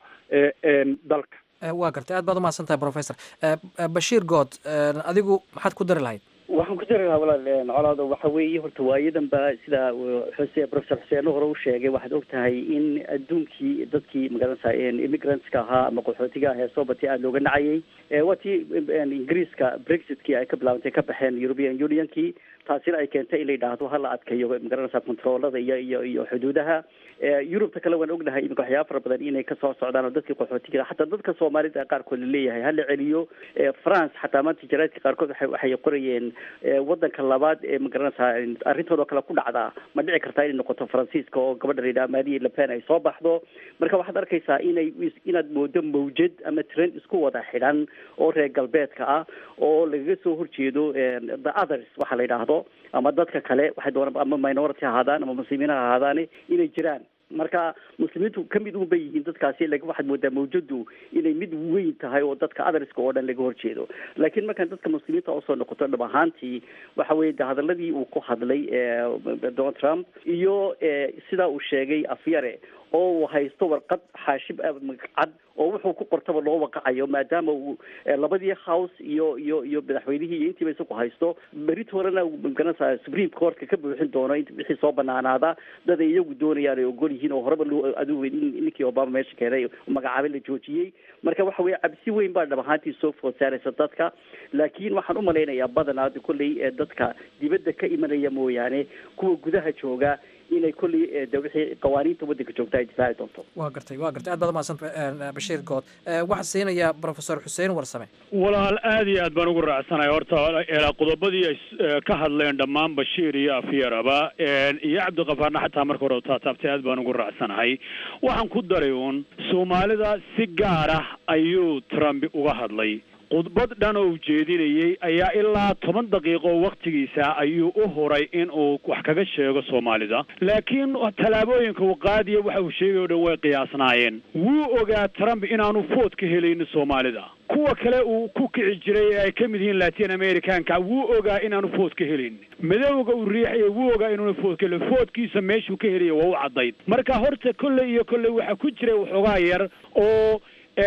dalka waa gartay aad baad umahadsan tahay professor bashiir good adigu maxaad ku dari lahayd waxaan ku dari lahaa walaal colaado waxa weeye horta waayadan ba sida xuse professor xuseenno hore u sheegay waxaad og tahay in adduunkii dadkii magaranaysa immigrantska ahaa ama qaxootiga ah ee soo batay aada looga nacayay waa tii ingiriiska brexitkii ay ka bilaabantay ka baxeen european unionkii taasina ay keentay in la yidhaahdo hala adkayo magaranaysa controolada iyo iyo iyo xuduudaha yurubta kale waan ognahay iminka waxyaaba fara badan inay kasoo socdaan oo dadkii qaxootiga xataa dadka soomaalida qaarkood laleeyahay hala celiyo france xataa maanta jaraadka qaarkood waay waxay qorayeen wadanka labaad ee magaranaysaa arrintoodoo kale ku dhacdaa ma dhici kartaa inay noqoto faransiiska oo gabadha la yidhaha marie lepen ay soo baxdo marka waxaad arkaysaa inay inaad moodo mawjad ama trend isku wada xidhan oo reer galbeedka ah oo lagaga soo horjeedo the others waxa la yidhaahdo ama dadka kale waxay doonaan ama minority ha ahaadaan ama muslimiin ha ahaadaan inay jiraan marka muslimiintu ka mid un bay yihiin dadkaasi lakin waxaad moodaa mawjadu inay mid weyn tahay oo dadka adariska oo dhan laga horjeedo laakiin markaan dadka muslimiinta usoo noqoto dhab ahaantii waxa weye de hadaladii uu ku hadlay donald trump iyo sidaa uu sheegay afyare oo uu haysto warqad xaashib cad oo wuxuu ku qortaba loo waqacayo maadaama uu labadii house iyo iyo iyo madaxweynihii iyo intiiba isagu haysto berit horena magaranaysaa supreme courtka ka buuxin doono int wixii soo banaanaada dad ay iyagu doonayaan ay ogol yihiin oo horeba loo adigu ninkii obama meesha keenay magacaabay la joojiyey marka waxa weye cabsi weyn baa dhab ahaantii soo food saaraysa dadka laakiin waxaan umalaynayaa badanaa kolley dadka dibadda ka imanaya mooyaane kuwa gudaha jooga inay kolley de wixii qawaaniinta waddanka joogta ay difaaci doonto waa gartay waa gartay aad baad umahadsan bashiir good waxaan siinayaa professor xuseen warsame walaal aad iyo aad baan ugu raacsanahay horta qodobadii ay ka hadleen dhammaan bashiir iyo afyaraba iyo cabdiqafaarna xataa marka hore taataabtay aad baan ugu raacsanahay waxaan ku daray uun soomaalida si gaar ah ayuu trump uga hadlay khudbad dhan oo ujeedinayay ayaa ilaa toban daqiiqo waktigiisa ayuu u huray in uu wax kaga sheego soomaalida laakiin tallaabooyinka uu qaadiya waxa uu sheegay o dhan way qiyaasnaayeen wuu ogaa trump inaanu food ka helaynin soomaalida kuwa kale uu ku kici jiray ee ay ka mid yihiin latin americanka wuu ogaa inaanu food ka helaynin madowga uu riixaya wuu ogaa inuuna food ka helin foodkiisa meeshuu ka helaya waa u caddayd marka horta kolley iyo kolley waxaa ku jiray waxoogaa yar oo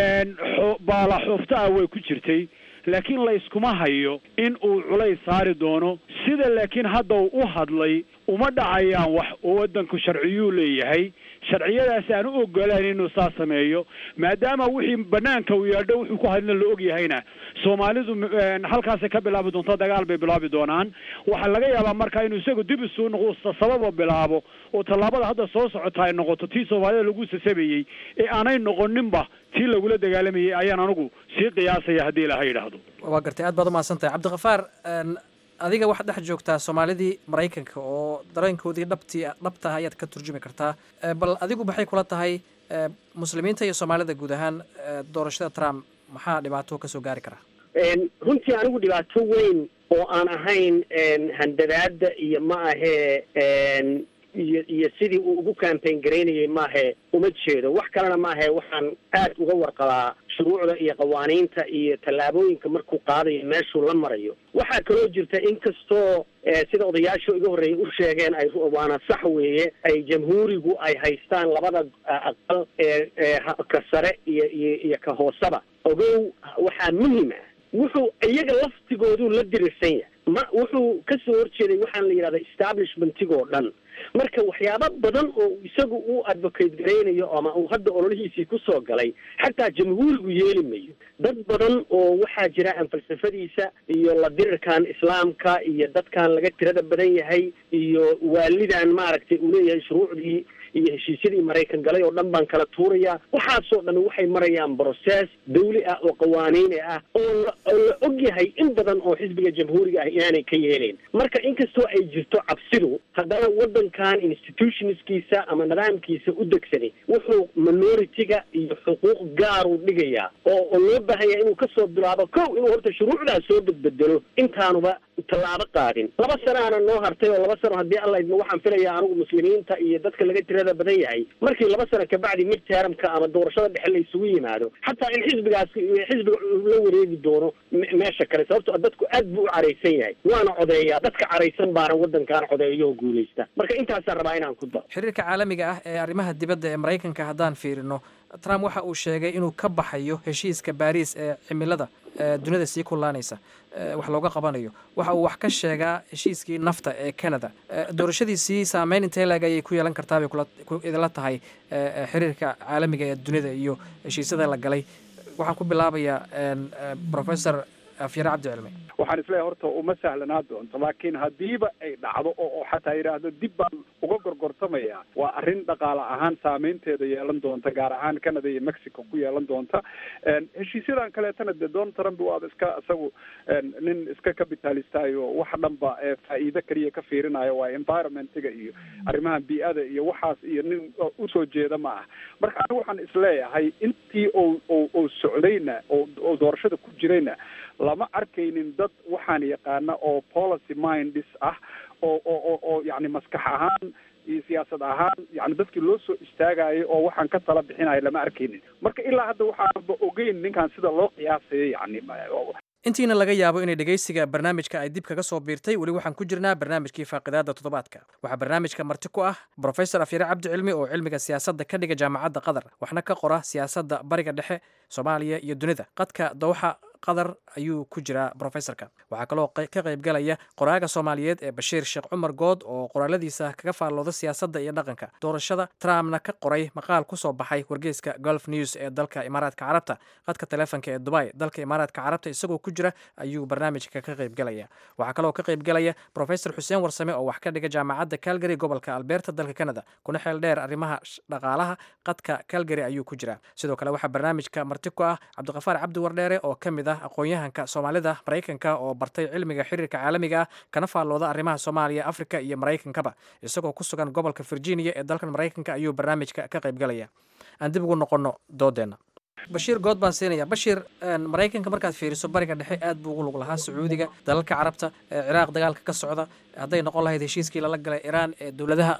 baala xoofta ah way ku jirtay laakiin la yskuma hayo in uu culays saari doono sida laakiin hadda uu u hadlay uma dhacayaan wax oo waddanku sharciyuu leeyahay sharciyadaasi aan u ogolayn inuu saa sameeyo maadaama wixii banaanka uu yeedho wuxuu ku hadlina la og yahayna soomaalidu halkaasay ka bilaabi doonto dagaal bay bilaabi doonaan waxaa laga yaabaa marka inuu isagu dib isuu noqdo sababa bilaabo oo tallaabada hadda soo socota ay noqoto tii soomaalida lagu sasabayey ee aanay noqoninba tii lagula dagaalamayay ayaan anigu sii qiyaasaya haddii ilaha yidhaahdo waa gartay aad baad umahadsantahay cabdikafaar adiga waxaad dhex joogtaa soomaalidii maraykanka oo dareenkoodii dhabtii dhabta ah ayaad ka turjumi kartaa bal adigu maxay kula tahay muslimiinta iyo soomaalida guud ahaan doorashada trump maxaa dhibaato kasoo gaari karaa runtii anigu dhibaato weyn oo aan ahayn handadaada iyo ma ahee iyo iyo sidii uu ugu campaign garaynayay maahe uma jeedo wax kalena maahe waxaan aad uga warqabaa shuruucda iyo qawaaniinta iyo tallaabooyinka markuu qaadayo meeshuu la marayo waxaa kaloo jirta inkastoo sida odayaashu iga horreeyay u sheegeen ay waana sax weeye ay jamhuurigu ay haystaan labada aqal ee ka sare iyo iyo iyo ka hooseba ogow waxaa muhim ah wuxuu iyaga laftigooduu la dirirsan yahay ma wuxuu ka soo horjeeday waxaan la yidhahda establishmentigoo dhan marka waxyaabo badan oo isagu uu advocate garaynayo ama uu hadda ololihiisii kusoo galay xataa jamhuurigu yeeli mayo dad badan oo waxaa jira aan falsafadiisa iyo la dirirkan islaamka iyo dadkan laga tirada badan yahay iyo waalidan maaragtay uu leeyahay shuruucdii iyo heshiisyadii maraykan galay oo dhan baan kala tuurayaa waxaasoo dhan waxay marayaan brocess dawli ah oo qawaaniini ah oo la oo la og yahay in badan oo xisbiga jamhuuriga ah inaanay ka yeelayn marka inkastoo ay jirto cabsidu haddana waddankan institutionskiisa ama nidaamkiisa u degsani wuxuu minority-ga iyo xuquuq gaaruu dhigayaa oo oo loo baahanya inuu kasoo bilaabo kow inuu horta shuruucdaas soo bedbedelo intaanuba tallaabo qaadin laba sanaana noo hartay oo laba sano haddii alla idmo waxaan filayaa anigu muslimiinta iyo dadka laga tirada badan yahay markii laba sano kabacdi mid teeramka ama doorashada dhexe la isugu yimaado xataa in xisbigaas xisbiga la wareegi doono meesha kale sababto dadku aad buu u caraysan yahay waana codeeyaa dadka caraysan baana waddankan codeeyo oo guulaysta marka intaasaan rabaa inaan ku daro xiriirka caalamiga ah ee arrimaha dibadda ee maraykanka haddaan fiirino trump waxa uu sheegay inuu ka baxayo heshiiska baariis ee cimilada dunida sii kullaanaysa wax looga qabanayo waxa uu wax ka sheegaa heshiiskii nafta ee canada doorashadiisii saameyn intee leeg ayay ku yeelan kartaa bay idinla tahay xiriirka caalamiga ee dunida iyo heshiisyada la galay waxaan ku bilaabayaa professor afyare cabdi cilmi waxaan isleeyahay horta uma sahlanaa doonto laakiin haddiiba ay dhacdo oo oo xataa yidhaahdo dib baan uga gorgortamaya waa arrin dhaqaale ahaan saameynteeda yeelan doonta gaar ahaan canada iyo mexico ku yeelan doonta heshiisyadan kaleetana dee donald trump waaba iska isagu nin iska capitalistayo wax dhanba faa'iido keliya ka fiirinayo waa environmentiga iyo arrimaha bii-ada iyo waxaas iyo nin usoo jeeda ma ah marka anigu waxaan isleeyahay intii o o oo socdayna oo oo doorashada ku jirayna lama arkaynin dad waxaan yaqaana oo policy mindis ah oo oo oo yani maskax ahaan iyo siyaasad ahaan yani dadkii loo soo istaagayo oo waxaan ka tala bixinayo lama arkaynin marka ilaa hadda waxaanba ogeyn ninkan sida loo qiyaasayo yani intiina laga yaabo inay dhegaysiga barnaamijka ay dib kaga soo biirtay weli waxaan ku jirnaa barnaamijkii faaqidaada toddobaadka waxaa barnaamijka marti ku ah brofesor afyare cabdi cilmi oo cilmiga siyaasadda ka dhiga jaamacadda qatar waxna ka qora siyaasadda bariga dhexe soomaaliya iyo dunida qadka dowxa qatar ayuu ku jiraa brofesorka waxaa kaloo ka qaybgalaya qoraaga soomaaliyeed ee bashiir sheekh cumar good oo qoraaladiisa kaga faallooda siyaasadda iyo dhaqanka doorashada trumpna ka qoray maqaal ku soo baxay wargeyska golf news ee dalka imaaraadka carabta qadka taleefonka ee dubai dalka imaaraadka carabta isagoo ku jira ayuu barnaamijka ka qaybgalaya waxaa kaloo ka qaybgalaya brofesor xuseen warsame oo wax ka dhiga jaamacadda calgary gobolka alberta dalka canada kuna xeel dheer arrimaha dhaqaalaha qadka calgary ayuu ku jira sidoo kale waxaa barnaamijka marti ku ah cabdiqafaar cabdi wardheere oo ka mid aqoon-yahanka soomaalida maraykanka oo bartay cilmiga xiriirka caalamiga ah kana faallooda arrimaha soomaaliya afrika iyo maraykankaba isagoo ku sugan gobolka virginia ee dalkan maraykanka ayuu barnaamijka ka qaybgalaya aan dib ugu noqono doodeenna bashiir good baan siinaya bashiir maraykanka markaad fiiriso bariga dhexe aad buu ugu lug lahaa sacuudiga dalalka carabta ciraaq dagaalka ka socda hadday noqon lahayd heshiiskii lala galay iraan ee dowladaha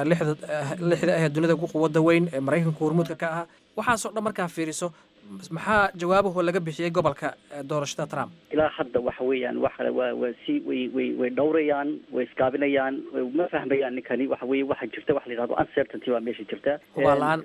lixda ah ee dunida ugu quwada weyn ee maraykanka hormuudka ka ahaa waxaasoo dhan markaa fiiriso maxaa jawaabahoo laga bixiyey gobolka doorashada trump ilaa hadda waxa weeyaan waxa waa waa si way way way dhowrayaan way iskaabinayaan ma fahmayaan ninkani waxa weye waxa jirta waxa la yidhahdo uncertainty baa meesha jirta hubaal la-aan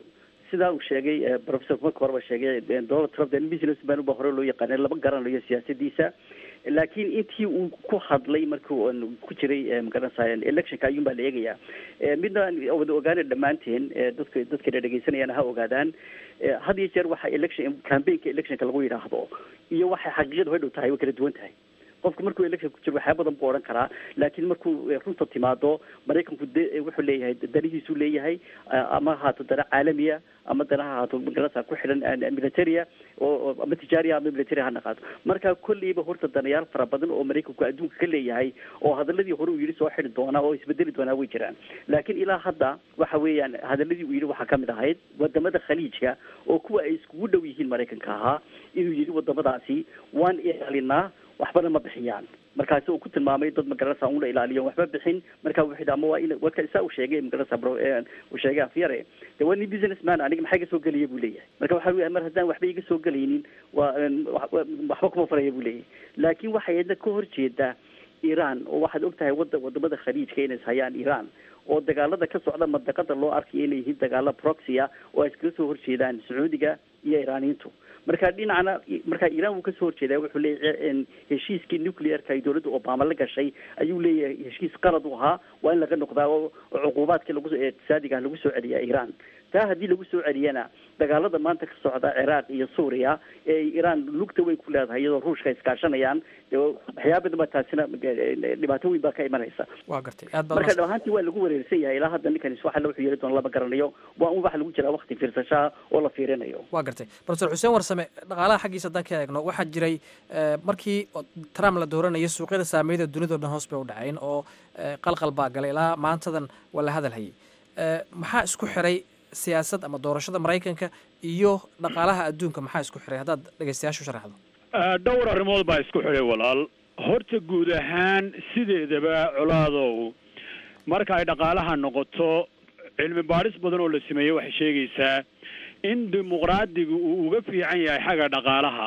sidaa uu sheegay professor marka horeba sheegay donald trump businessman uba hore loo yaqaanay lama garanayo siyaasadiisa laakiin intii uu ku hadlay markii uu ku jiray magaranaysa electionka ayuun baa la eegayaa midna wada ogaana dhammaanteen dadka dadkana dhegeysanayaan ha ogaadaan had iyo jeer waxa election campaignka electionka lagu yidhaahdo iyo waxay xaqiiqadu hay dhow tahay way kala duwan tahay qofku markuu election ku jiro waxyaa badan buu odhan karaa laakiin markuu runta timaado maraykanku de wuxuu leeyahay danihiisuu leeyahay ama haato dana caalamiya ama dana ha haato magarasa ku xidhan militaria oo ama tijaariya ama military ha naqaato marka kolleyba horta danayaal fara badan oo maraykanku adduunka ka leeyahay oo hadaladii hore uu yidhi soo xidhi doonaa oo isbedeli doonaa way jiraan laakiin ilaa hadda waxa weeyaan hadaladii uu yidhi waxaa kamid ahayd wadamada khaliijka oo kuwa ay iskugu dhow yihiin maraykanka ahaa inuu yidhi wadamadaasi waan ilaalinaa waxbana ma bixiyaan markaasi uu ku tilmaamay dad magaranaysa una ilaaliyo waxba bixin marka wuxuu yidhi ama waa in waka saa uu sheegay magaranaysa uu sheegay afyare de waa nin businessman aniga maxaa iga soo gelaya buu leeyahay marka waxa weya mar haddaan waxba iga soo gelaynin waa waxba kuma faraya buu leeyahay laakiin waxay yadna ka horjeedaa iran oo waxaad og tahay wada wadamada khaliijka inay hayaan iran oo dagaalada ka socda madaqada loo arkayo inay yihiin dagaalo proxia oo ay iskala soo horjeedaan sacuudiga iyo iraaniyiintu marka dhinacna marka iran wuu kasoo horjeedaa wuxuu leeyahay heshiiskii nuclearka ay dowladda obama la gashay ayuu leeyahay heshiis qalad u ahaa waa in laga noqdaa oo cuquubaadkii lagu iqtisaadiga lagu soo celiyaa iran taa haddii lagu soo celiyana dagaalada maanta ka socda ciraaq iyo suuriya ee iran lugta weyn ku leedahay iyadoo ruushka iskaashanayaan waxyaaba badan baa taasina dhibaato weyn baa ka imanaysa waa gartay aad baa marka dhawaantii waa lagu wareersan yahay ilaa hadda ninkan waxa wuxuu yeeli doona lama garanayo waa un waxa lagu jiraa wakti fiirsashaha oo la fiirinayo waa gartay professor xuseen warsame dhaqaalaha xaggiisa haddaan ka eegno waxaa jiray markii trump la dooranayo suuqyada saameyada dunidao dhan hoos bay u dhacayn oo qalqal baa galay ilaa maantadan waa la hadal hayay maxaa isku xiray siyaasad ama doorashada maraykanka iyo dhaqaalaha adduunka maxaa isku xiray haddaad dhegeystayaashu sharaxdo dhowr arrimood baa isku xidhay walaal horta guud ahaan sideedaba colaadow marka ay dhaqaalaha noqoto cilmi baadhis badan oo la sameeyey waxay sheegaysaa in dimuqraadiga uu uga fiican yahay xagga dhaqaalaha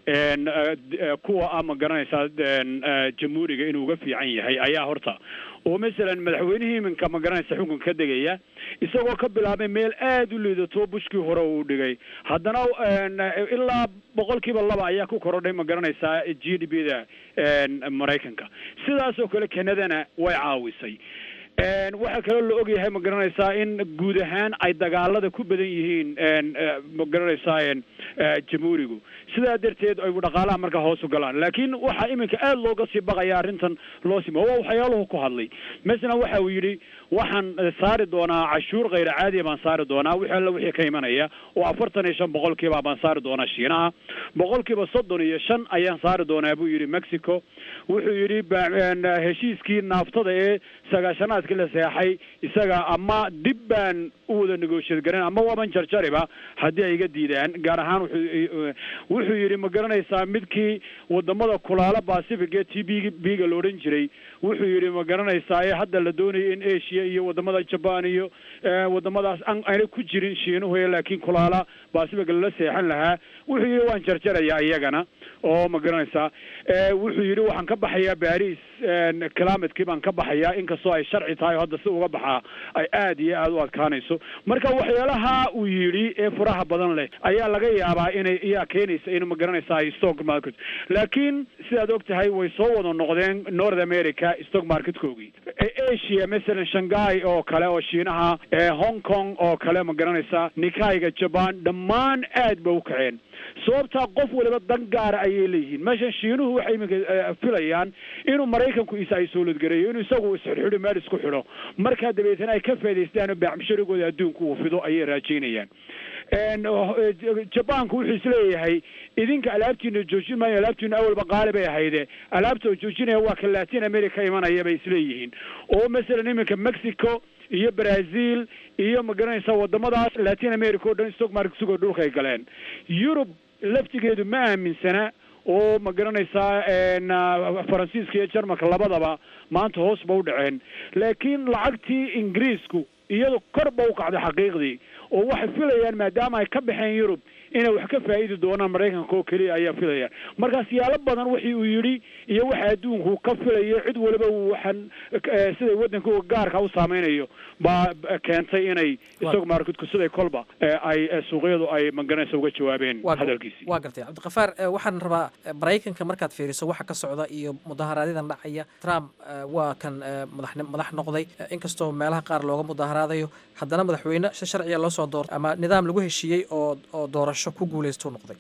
kuwa ama garanaysaa jamhuuriga inuu uga fiican yahay ayaa horta oo masalan madaxweynihii iminka ma garanaysa xukunka ka degaya isagoo ka bilaabay meel aada u liidato bushkii hore uu dhigay haddana ilaa boqolkiiba laba ayaa ku korodhay ma garanaysaa g d b da maraykanka sidaas oo kale kanadana way caawisay waxaa kaloo la ogyahay ma garanaysaa in guud ahaan ay dagaalada ku badan yihiin ma garanaysaa jamhuurigu sidaa darteed ay dhaqaalaha markaa hoos u galaan laakiin waxaa iminka aada looga sii baqaya arrintan loo sima waa waxyaaluhu ku hadlay masalan waxa uu yidhi waxaan saari doonaa cashuur khayra caadiya baan saari doonaa wixii alla wixii ka imanaya oo afartan iyo shan boqolkiiba baan saari doonaa shiinaha boqolkiiba soddon iyo shan ayaan saari doonaa buu yidhi mexico wuxuu yidhi heshiiskii naaftada ee sagaashanaadkii la seexay isaga ama dib baan u wada negotiate garan ama waaban jarjariba haddii ay iga diidaan gaar ahaan wuxuu wuxuu yidhi ma garanaysaa midkii wadamada kulaala pacific ee t b b-ga la odhan jiray wuxuu yidhi ma garanaysaa ee hadda la doonayay in asia iyo wadamada jaban iyo wadamadaas aanay ku jirin shiinuhu laakiin kulaala pacific lala seexan lahaa wuxuu yidhi waan jarjarayaa iyagana oo ma garanaysaa wuxuu yidhi waxaan ka baxayaa baris climatekii baan ka baxayaa inkastoo ay sharci tahay oo hadda si uga baxaa ay aada iyo aada u adkaanayso marka waxyaalaha uu yidhi ee furaha badan leh ayaa laga yaabaa inay iyaa keenaysa in ma garanaysaa stock market laakiin sidaad og tahay way soo wada noqdeen north america stock marketkoogii asia masalan shanghai oo kale oo shiinaha hong kong oo kale ma garanaysaa nikaiga jaban dhammaan aad ba u kaceen sababtaa qof waliba dan gaara ayay leeyihiin meeshan shiinuhu waxay iminka filayaan inuu maraykanku isa ay sooladgareeyo inuu isagu isxidhxidho meel isku xidho markaa dabeetana ay ka faa'idaystaan oo baacmusharigooda adduunku uu fido ayay raajaynayaan jabanku wuxuu isleeyahay idinka alaabtiina joojin maayo alaabtiina awalba qaali bay ahayde alaabta oo joojinaya waa ka latin america imanaya bay isleeyihiin oo masalan iminka mexico iyo brazil iyo ma garanaysa wadamadaas latin america oo dhan stock market sugoo dhulka ay galeen yurub laftigeedu ma aaminsana oo ma garanaysaa faransiiska iyo jarmalka labadaba maanta hoos ba u dhaceen laakiin lacagtii ingiriisku iyadu kor ba u kacday xaqiiqdii oo waxay filayaan maadaama ay ka baxeen yurub inay wax ka faa'idi doonaan maraykanka oo keliya ayaa filaya marka siyaalo badan wixii uu yidhi iyo waxa adduunku ka filayo cid waliba waxaan siday waddanka gaarka u saameynayo baa keentay inay isag marketku siday kolba ay suuqyadu ay maganaysa uga jawaabeen hadalkiisii waa gartay cabdiqafaar waxaan rabaa maraykanka markaad fiiriso waxa ka socda iyo mudaharaadyada dhacaya trump waa kan madax madax noqday inkastoo meelaha qaar looga mudaharaadayo haddana madaxweyne si sharciya loo soo doortay ama nidaam lagu heshiiyey oo oo doorasho ku guulaystu noqday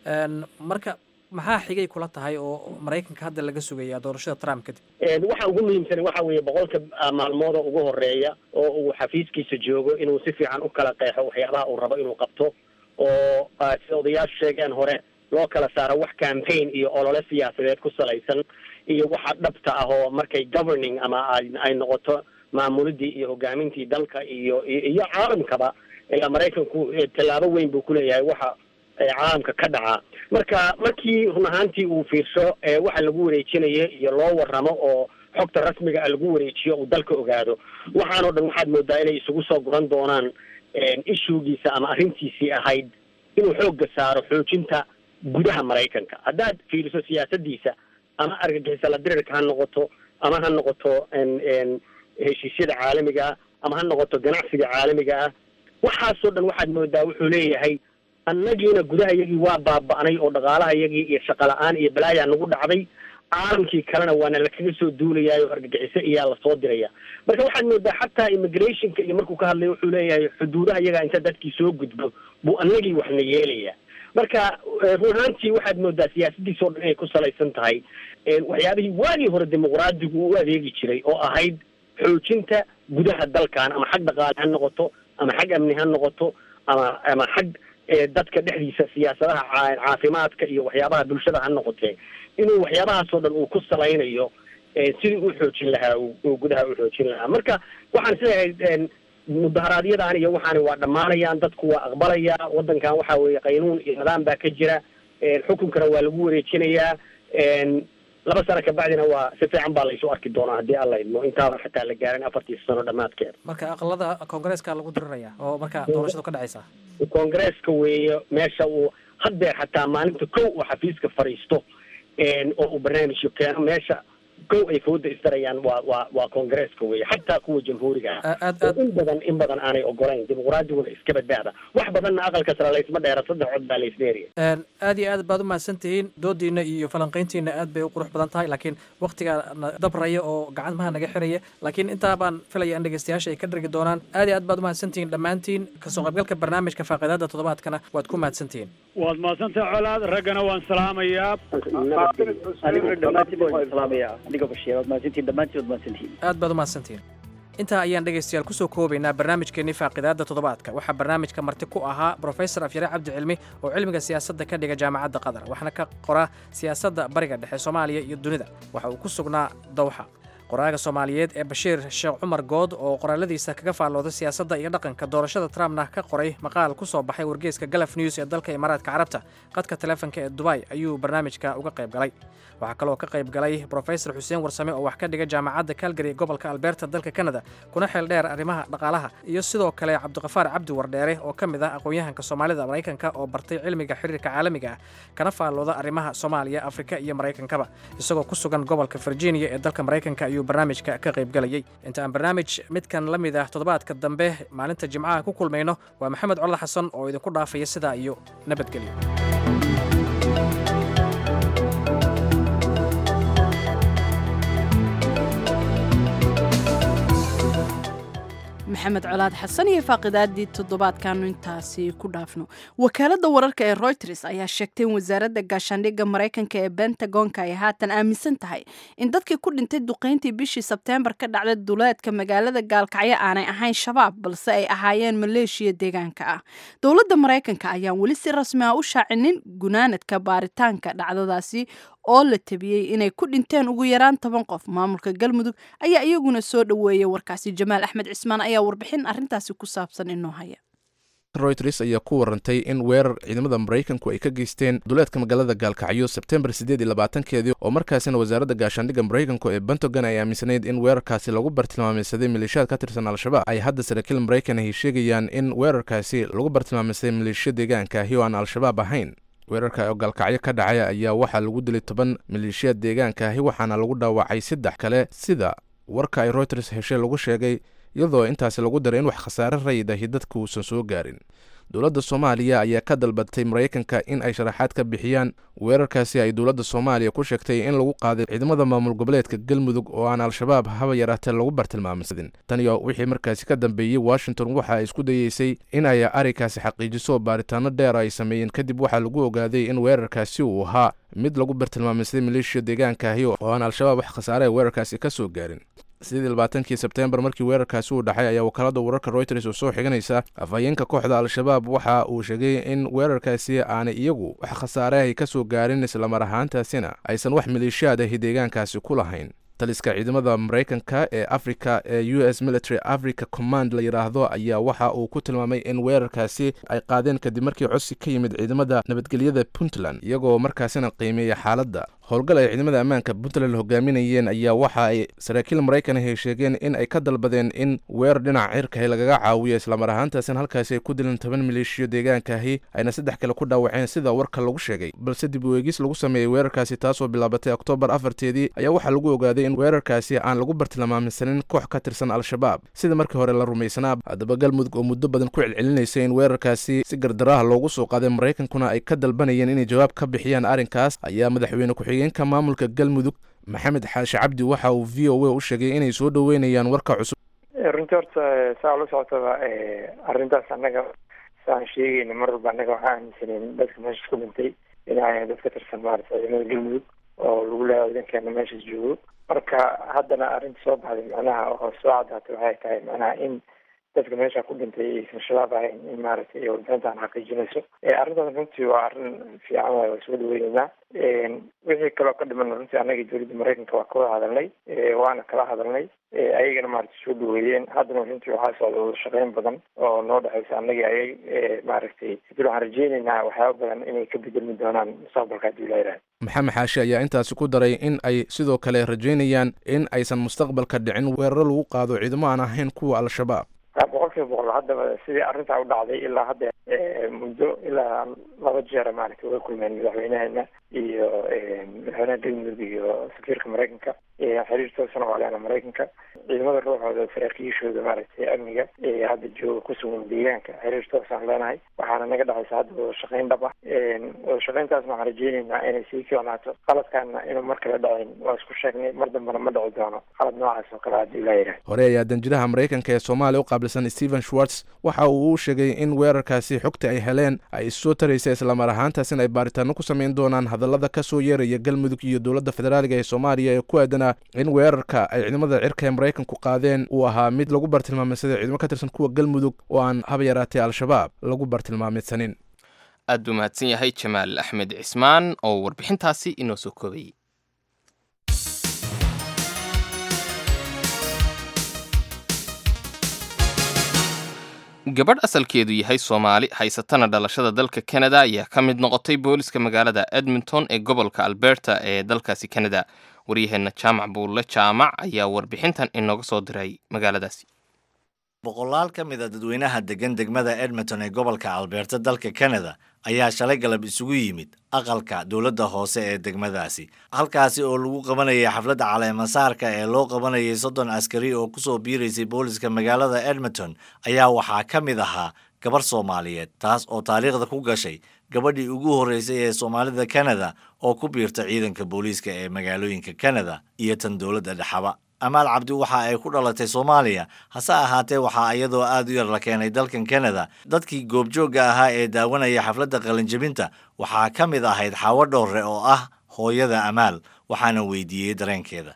marka maxaa xigay kula tahay oo maraykanka hadda laga sugaya doorashada trump kadib waxa ugu muhiimsan waxa weeye boqolka maalmood oo ugu horeeya oo uu xafiiskiisa joogo inuu si fiican u kala qeexo waxyaabaha uu rabo inuu qabto oo sida odayaashu sheegeen hore loo kala saaro wax campaign iyo olole siyaasadeed ku salaysan iyo waxa dhabta ah oo markay governing ama ay noqoto maamulidii iyo hogaamintii dalka iyo iyo caalamkaba ilaa maraykanku tallaabo weyn buu kuleeyahay waxa caalamka ka dhacaa marka markii run ahaantii uu fiirsho waxa lagu wareejinayo iyo loo waramo oo xogta rasmiga ah lagu wareejiyo uu dalka ogaado waxaanoo dhan waxaad moodaa inay isugu soo guran doonaan ishugiisa ama arrintiisii ahayd inuu xoogga saaro xoojinta gudaha maraykanka haddaad fiiriso siyaasadiisa ama argagixisa la dirirka ha noqoto ama ha noqoto heshiisyada caalamiga ah ama ha noqoto ganacsiga caalamiga ah waxaasoo dhan waxaad moodaa wuxuu leeyahay annagiina gudaha yagii waa baaba'nay oo dhaqaalaha yagii iyo shaqa la-aan iyo balaayaa nagu dhacday caalamkii kalena waana lakaga soo duulayaay oo argagixiso iyaa lasoo diraya marka waxaad moodaa xataa immigrationka iyo markuu ka hadlayo wuxuu leeyahay xuduudaha iyagaa inta dadkii soo gudbo buu annagii waxna yeelaya marka run ahaantii waxaad moodaa siyaasadiisa o dhan inay ku salaysan tahay waxyaabihii waagii hore dimuqraadigu u adeegi jiray oo ahayd xoojinta gudaha dalkan ama xag dhaqaale ha noqoto ama xag amni ha noqoto ama ama xag dadka dhexdiisa siyaasadaha caafimaadka iyo waxyaabaha bulshada ha noqotee inuu waxyaabahaasoo dhan uu ku salaynayo sidii u xoojin lahaa uu gudaha u xoojin lahaa marka waxaan isleeyahay mudaharaadyadaan iyo waxaani waa dhammaanayaan dadku waa aqbalayaa waddankan waxa weeye qaynuun iyo nidaam baa ka jira xukunkana waa lagu wareejinayaa laba sano kabacdina waa si fiican baa laysu arki doonaa haddii alla idmo intaaba xataa la gaarin afartiisa sano dhammaadkeeda marka aqalada koongareeska lagu diriraya oo marka doorashadu ka dhacaysa koongareeska weeye meesha uu haddeer xataa maalinta kow uu xafiiska fadhiisto oo uu barnaamijyo keeno meesha kow ay fooda isdarayaan waa waa waa koongareeska weeye xataa kuwa jamhuuriga ah in badan in badan aanay ogolayn dimuqraadiguna iska badbaada wax badanna aqalka sare laysma dheera saddex cod baa laysdheeriya aad iyo aad baad umahadsan tihiin doodiina iyo falanqayntiina aad bay u qurux badan tahay laakiin waktigaa na dabraya oo gacmaha naga xiraya laakiin intaa baan filaya in dhegeystayaasha ay ka dhargi doonaan aad iyo aad baad umahadsan tihiin dhammaantiin kasoo qaybgalka barnaamijka faaqidaada toddobaadkana waad ku mahadsan tihiin waad mahadsantahay colaad raggana waan salaamayaa aniguna dhammaantiin waan salaamayaa adiga bashiir waad mahadsantihin dhammaantiin waad mahadsantihin aad baad umahadsantihiin intaa ayaan dhegaystayaal kusoo koobaynaa barnaamijkeenii faaqidaada toddobaadka waxaa barnaamijka marti ku ahaa brofesor afyare cabdi cilmi oo cilmiga siyaasadda ka dhiga jaamacadda qatar waxaana ka qora siyaasadda bariga dhexe soomaaliya iyo dunida waxa uu ku sugnaa dawxa qoraaga soomaaliyeed ee bashiir sheekh cumar good oo qoraaladiisa kaga faallooday siyaasadda iyo dhaqanka doorashada trumpna ka qoray maqaal ku soo baxay wargeeska galaf news ee dalka imaaraadka carabta qadka taleefanka ee dubay ayuu barnaamijka uga qayb galay waxaa kaloo ka qayb galay brofesor xuseen warsame oo wax ka dhiga jaamacadda calgary gobolka alberta dalka canada kuna xeel dheer arrimaha dhaqaalaha iyo sidoo kale cabdiqafaar cabdi wardheere oo ka mid ah aqoon-yahanka soomaalida maraykanka oo bartay cilmiga xiriirka caalamiga ah kana faallooda arrimaha soomaaliya afrika iyo maraykankaba isagoo ku sugan gobolka virginia ee dalka maraykanka ayuu barnaamijka ka qaybgalayay inta aan barnaamij midkan la mid ah toddobaadka dambe maalinta jimcaha ku kulmayno waa maxamed codol xasan oo idinku dhaafaya sidaa iyo nabadgelyo maxamed colaad xasan iyo faaqidaadii toddobaadkaanu intaasi ku dhaafno wakaaladda wararka ee royters ayaa sheegtay in wasaaradda gaashaandhigga maraykanka ee bentagonka ay haatan aaminsan tahay in dadkii ku dhintay duqayntii bishii sebteembar ka dhacday duleedka magaalada gaalkacyo aanay ahayn shabaab balse ay ahaayeen maleeshiya deegaanka ah dowladda maraykanka ayaan weli si rasmi ah u shaacinin gunaanadka baaritaanka dhacdadaasi oo la tabiyey inay ku dhinteen ugu yaraan toban qof maamulka galmudug ayaa iyaguna soo dhoweeyay warkaasi jamaal axmed cismaan ayaa warbixin arrintaasi ku saabsan inoo haya royters ayaa ku warantay in weerar ciidamada maraykanku ay ka geysteen duleedka magaalada gaalkacyo sebtembar siddeed iyo labaatankeedii oo markaasina wasaaradda gaashaandhigga maraykanku ee bentogan ay aaminsanayd in weerarkaasi lagu bartilmaameysaday maleeshiyaad ka tirsan al-shabaab ay hadda saraakiil maraykan ay sheegayaan in weerarkaasi lagu bartilmaameysaday maleeshiya deegaanka ahi oo aan al-shabaab ahayn weerarka oo gaalkacyo ka dhacay ayaa waxaa lagu dilay toban maleeshiyaad deegaanka ahi waxaana lagu dhaawacay saddex kale sida warka ay royters heshay lagu sheegay iyadoo intaasi lagu daray in wax khasaare rayid ahi dadka uusan soo gaarin dowladda soomaaliya ayaa ka dalbatay maraykanka in ay sharaxaad ka bixiyaan weerarkaasi ay dowladda soomaaliya ku sheegtay in lagu qaaday ciidamada maamul goboleedka galmudug oo aan al-shabaab haba yaraatee lagu bartilmaamsadin tan iyo wixii markaasi ka dambeeyey washington waxa ay isku dayeysay in ay arrinkaasi xaqiijiso baaritaano dheer ay sameeyeen kadib waxaa lagu ogaaday in weerarkaasi uu ahaa mid lagu bartilmaameysaday maleeshiya deegaankaahi oo aan al-shabaab wax khasaare ay weerarkaasi ka soo gaarin sidii labaatankii sebtembar markii weerarkaasi uu dhacay ayaa wakaalada wararka royters oo soo xiganaysa afhayeenka kooxda al-shabaab waxa uu sheegay in weerarkaasi aanay iyagu wax khasaare ay ka soo gaarin islamar ahaantaasina aysan wax maleeshiyaad ahi deegaankaasi ku lahayn taliska ciidamada maraykanka ee africa ee u s military africa command la yidhaahdo ayaa waxa uu ku tilmaamay in weerarkaasi ay qaadeen kadib markii codsi ka yimid ciidamada nabadgelyada puntland iyagoo markaasina qiimeeya xaaladda howlgal ay ciidamada ammaanka puntland hogaaminayeen ayaa waxa ay saraakiil maraykan ahi sheegeen in ay ka dalbadeen in weerar dhinaca cirkahi lagaga caawiyo islamar ahaantaasina halkaasi ay ku dileen toban maleeshiyo deegaankaahi ayna saddex kale ku dhaawaceen sida warka lagu sheegay balse dib u eegis lagu sameeyey weerarkaasi taasoo bilaabatay oktoobar afarteedii ayaa waxaa lagu ogaaday in weerarkaasi aan lagu bartilmaameysanin koox ka tirsan al-shabaab sida markii hore la rumaysanaa haddaba galmudug oo muddo badan ku celcelinaysa in weerarkaasi si gardaraha loogu soo qaaday maraykankuna ay ka dalbanayeen inay jawaab ka bixiyaan arrinkaas ayaa madaxweyne ku-xigeenka maamulka galmudug maxamed xaashi cabdi waxa uu v o a u sheegay inay soo dhoweynayaan warka cusub runtii horta saa ula socotaba arrintaas annaga saan sheegayna mar walba annaga waxaa aaminsaneen dadka meeshas ku dhintay inay dad ka tirsan maarata ciidamada galmudug oo lagu leeya ciidankeena meeshas joogo marka haddana arrinta soo baxday macnaha oo soo caddaatay waxay tahay macnaha in dadka meesha ku dhintay aysan shabaab ahayn in maaragtay warbixintan xaqiijinayso arrintaas runtii waa arrin fiican waay waa soo dhaweyneynaa wixii kaloo ka dhiman runtii annaga dowladda maraykanka waa kawada hadalnay waana kala hadalnay ayagana maaragtay soo dhaweeyeen haddana runtii waxaa socda wada shaqeyn badan oo noo dhexeysa annagii ayag maaragtay dil waxaan rajeyneynaa waxyaaba badan inay ka bedelmi doonaan mustaqbalka haddii la yidhaha maxamed xaashi ayaa intaasi ku daray in ay sidoo kale rajeynayaan in aysan mustaqbalka dhicin weeraro lagu qaado ciidamo aan ahayn kuwa al-shabaab boqol kiiba boqol haddaba sidii arrintaa u dhacday ilaa hadda muddo ilaa laba jeera maaragtay way kulmeen madaxweynaheena iyo madaxweynaha galmudug iyo safiirka maraykanka xiriir toosana waa leena maraykanka ciidamada ruuxooda saraakiishooda maaragtay amniga hadda jooga ku sugan deegaanka xiriir toosaan leenahay waxaana naga dhexaysa hadda wada shaqeyn dhab ah wada shaqeyntaasna waxaan rajeyneynaa inay sii fiicnaato qaladkaana inuu mar kale dhacin waa isku sheegnay mar dambena ma dhici doono qalad noocaas oo kale haddii la yidhaha hore ayaa danjiraha maraykanka ee soomaaliya u qaabilsan stephen schwartz waxa uu u sheegay in weerarkaasi xogta ay heleen ay issoo taraysa islamar ahaantaas in ay baaritaano ku samayn doonaan hadallada ka soo yeeraya galmudug iyo dowladda federaaliga ee soomaaliya ee ku aadanaa in weerarka ay ciidamada cirka ee maraykanku qaadeen uu ahaa mid lagu bartilmaameysaday ciidamo ka tirsan kuwa galmudug oo aan haba yaraatee al-shabaab lagu bartilmaameysanin aad buu mahadsan yahay jamaal axmed cismaan oo warbixintaasi inoo soo koobayey gabadh asalkeedu yahay soomaali haysatana dhalashada dalka kanada ayaa ka mid noqotay booliska magaalada edmonton ee gobolka alberta ee dalkaasi kanada waryaheenna jaamac buulle jaamac ayaa warbixintan inooga soo diray magaaladaasi boqolaal ka mid a dadweynaha degan degmada edmonton ee gobolka alberta dalka kanada ayaa shalay galab isugu yimid aqalka dowladda hoose ee degmadaasi halkaasi oo lagu qabanayay xafladda caleemasaarka ee loo qabanayay soddon askari oo kusoo biiraysay booliska magaalada edmonton ayaa waxaa ka mid ahaa gabarh soomaaliyeed taas oo taariikhda ku gashay gabadhii ugu horreysay ee soomaalida kanada oo ku biirta ciidanka booliiska ee magaalooyinka kanada iyo tan dowladda dhexaba amaal cabdi waxa ay ku dhalatay soomaaliya hase ahaatee waxaa iyadoo aad u yar la keenay dalkan kanada dadkii goobjoogga ahaa ee daawanaya xafladda qalinjabinta waxaa ka mid ahayd xaawo dhowre oo ah hooyada amaal waxaana weydiiyey dareenkeeda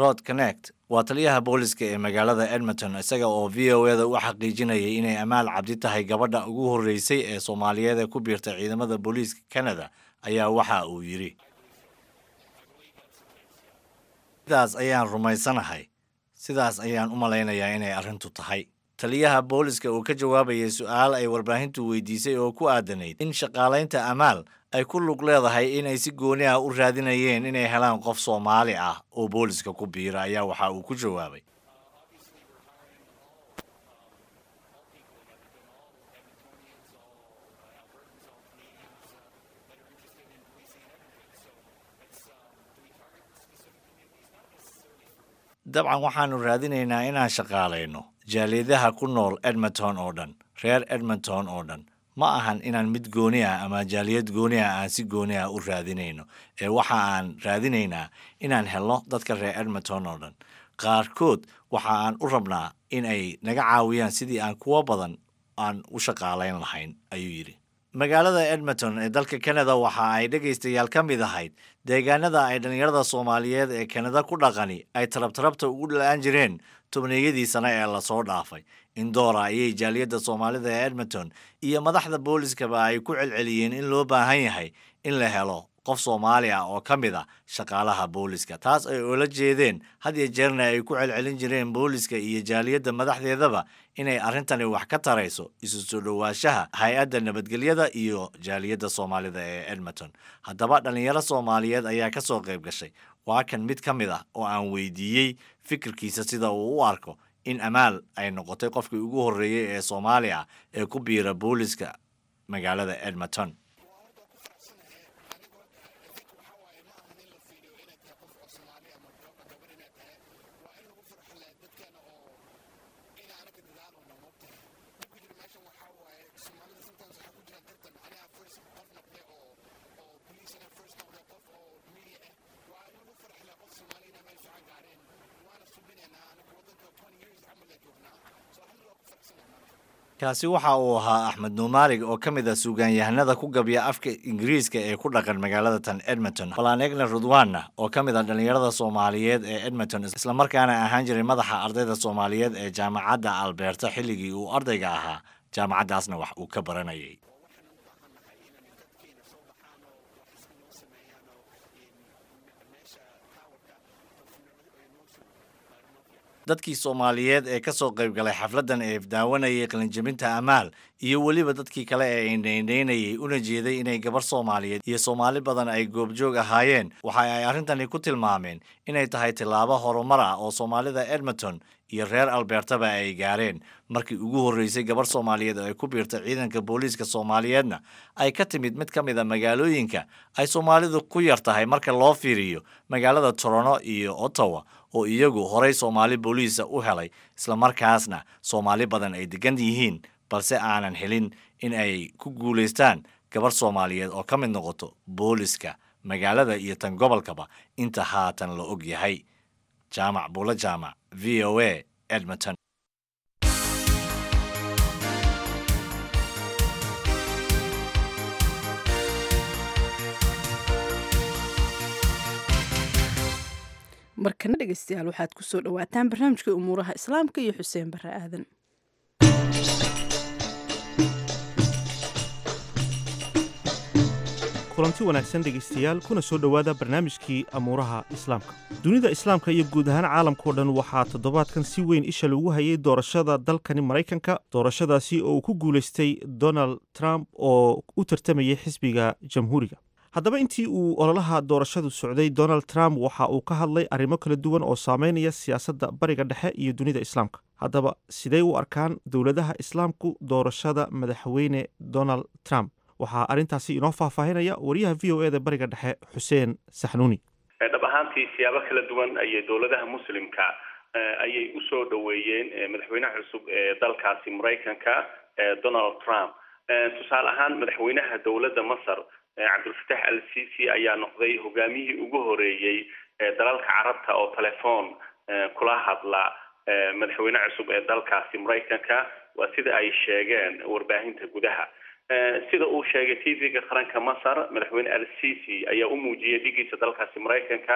rod connect waa taliyaha booliska ee magaalada edmonton isaga oo v o eda u xaqiijinayay inay amaal cabdi tahay gabadha ugu horreysay ee soomaaliyeed ee ku biirtay ciidamada booliiska canada ayaa waxa uu yidhi sidaas ayaan rumaysanahay sidaas ayaan u malaynayaa inay arrintu tahay taliyaha booliska uu ka jawaabayay su-aal ay warbaahintu weydiisay oo ku aadanayd in shaqaalaynta amaal ay ku lug leedahay inay si gooni ah u raadinayeen inay helaan qof soomaali ah oo booliska ku biira ayaa waxa uu ku jawaabay dabcan waxaannu raadinaynaa inaan shaqaalayno jaaliyadaha ku nool edmonton oo dhan reer edmonton oo dhan ma ahan inaan mid gooni ah ama jaaliyad gooni ah aan si gooni ah u raadinayno ee waxa aan raadinaynaa inaan helno dadka reer edmonton oo dhan qaarkood waxa aan u rabnaa in ay naga caawiyaan sidii aan kuwo badan aan u shaqaalayn lahayn ayuu yidhi magaalada edmonton ee dalka canada waxa ay dhegaystayaal ka mid ahayd deegaanada ay dhallinyarada soomaaliyeed ee kanada ku dhaqani ay tarabtarabta ugu la-aan jireen tobneeyadii sane ee lasoo dhaafay indoora ayay jaaliyadda soomaalida ee edmonton iyo madaxda booliskaba ay ku celceliyeen in loo baahan yahay in la helo qof soomaali ah oo ka mid a shaqaalaha booliska taas ay oola jeedeen had iyo jeerna ay ku celcelin jireen booliska iyo jaaliyadda madaxdeedaba inay arrintani wax ka tarayso isu soo dhowaanshaha hay-adda nabadgelyada iyo jaaliyadda soomaalida ee edmonton haddaba dhallinyaro soomaaliyeed ayaa ka soo qayb gashay waa kan mid ka mid ah oo aan weydiiyey fikirkiisa sida uu u arko in amaal ay noqotay qofkii ugu horreeyey ee soomaali ah ee ku biira booliska magaalada edmonton kaasi waxa uu ahaa axmed nuumaalig oo ka mid ah suugaanyahanada ku gabya afka ingiriiska ee ku dhaqan magaalada tan edmonton balanegna rudwana oo ka mid ah dhallinyarada soomaaliyeed ee edmonton islamarkaana ahaan jiray madaxa ardayda soomaaliyeed ee jaamacadda alberta xilligii uu ardayga ahaa jaamacaddaasna wax uu ka baranayay dadkii soomaaliyeed ee ka soo qayb galay xafladdan ee daawanayay qalinjabinta amaal iyo weliba dadkii kale ee indhaindhaynayay una jeeday inay gabar soomaaliyeed iyo soomaali badan ay goobjoog ahaayeen waxa ay arrintani ku tilmaameen inay tahay tillaabo horumar ah oo soomaalida edmonton iyo reer albertaba ay gaareen markii ugu horreysay gabar soomaaliyeed oo ay ku biirtay ciidanka booliiska soomaaliyeedna ay ka timid mid ka mid a magaalooyinka ay soomaalidu ku yar tahay marka loo fiiriyo magaalada torono iyo ottawa oo iyagu horay soomaali booliisa u helay islamarkaasna soomaali badan ay degan yihiin balse aanan helin in ay ku guulaystaan gabar soomaaliyeed oo ka mid noqoto booliska magaalada iyo tan gobolkaba inta haatan la og yahay jaamac buulo jaamac v o a edmonton markana dhegeystayaal waxaad ku soo dhowaataan barnaamijkai umuuraha islaamka iyo xuseen bare aadan kulanti wanaagsan dhegaystayaal kuna soo dhowaada barnaamijkii amuuraha islaamka dunida islaamka iyo guud ahaan caalamkao dhan waxaa toddobaadkan si weyn isha lagu hayay doorashada dalkani maraykanka doorashadaasi oo uu ku guulaystay donald trump oo u tartamayay xisbiga jamhuuriga haddaba intii uu ololaha doorashadu socday donald trump waxa uu ka hadlay arrimo kala duwan oo saameynaya siyaasadda bariga dhexe iyo dunida islaamka haddaba sidey u arkaan dowladaha islaamku doorashada madaxweyne donald trump waxaa arrintaasi inoo faahfaahinaya wariyaha v o e da bariga dhexe xuseen saxnuuni dhab ahaantii siyaabo kala duwan ayay dowladaha muslimka ayay usoo dhoweeyeen madaxweynaha cusub ee dalkaasi maraykanka donald trump tusaale ahaan madaxweynaha dowladda masar cabdulfatax al sisi ayaa noqday hogaamiyihii ugu horeeyey dalalka carabta oo telefoon kula hadla madaxweyne cusub ee dalkaasi maraykanka waa sida ay sheegeen warbaahinta gudaha sida uu sheegay tvga qaranka masar madaxweyne al sisi ayaa u muujiyey dhigiisa dalkaasi maraykanka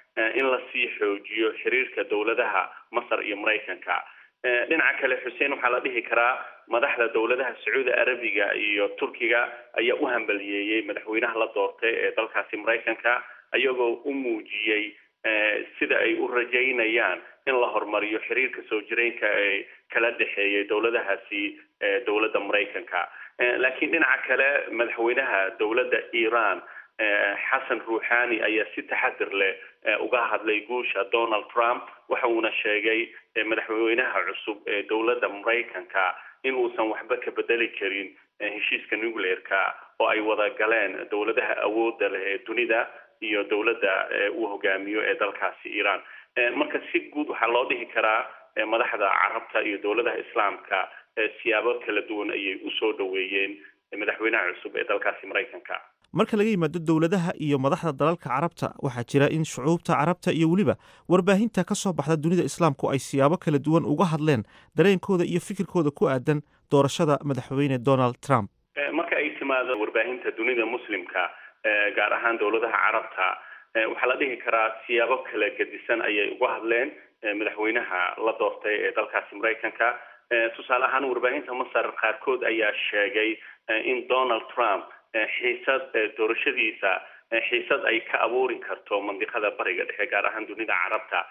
in lasii xoojiyo xiriirka dowladaha masar iyo maraykanka dhinaca kale xuseen waxaa la dhihi karaa madaxda dowladaha sacuudi arabiga iyo turkiga ayaa u hambaliyeeyey madaxweynaha la doortay ee dalkaasi maraykanka ayagoo u muujiyey sida ay u rajaynayaan in la horumariyo xiriirka soo jireenka ee kala dhexeeyay dowladahaasi dowladda maraykanka laakiin dhinaca kale madaxweynaha dowladda iran xasan ruuxani ayaa si taxadir leh uga hadlay guusha donald trump waxa uuna sheegay madaxweynaha cusub ee dowladda maraykanka in uusan waxba ka bedeli karin heshiiska nuclearka oo ay wada galeen dowladaha awoodda leh ee dunida iyo dowladda uu hogaamiyo ee dalkaasi iran marka si guud waxaa loo dhihi karaa madaxda carabta iyo dowladaha islaamka siyaabo kala duwan ayay usoo dhaweeyeen madaxweynaha cusub ee dalkaasi maraykanka marka laga yimaado dowladaha iyo madaxda dalalka carabta waxaa jira in shucuubta carabta iyo weliba warbaahinta ka soo baxda dunida islaamku ay siyaabo kala duwan uga hadleen dareenkooda iyo fikirkooda ku aadan doorashada madaxweyne donald trump marka ay timaado warbaahinta dunida muslimka gaar ahaan dowladaha carabta waxaa la dhihi karaa siyaabo kala gedisan ayay uga hadleen madaxweynaha la doortay ee dalkaasi maraykanka tusaale ahaan warbaahinta masar qaarkood ayaa sheegay in donald trump xiisad doorashadiisa xiisad ay ka abuuri karto mandiqada bariga dhexe gaar ahaan dunida carabta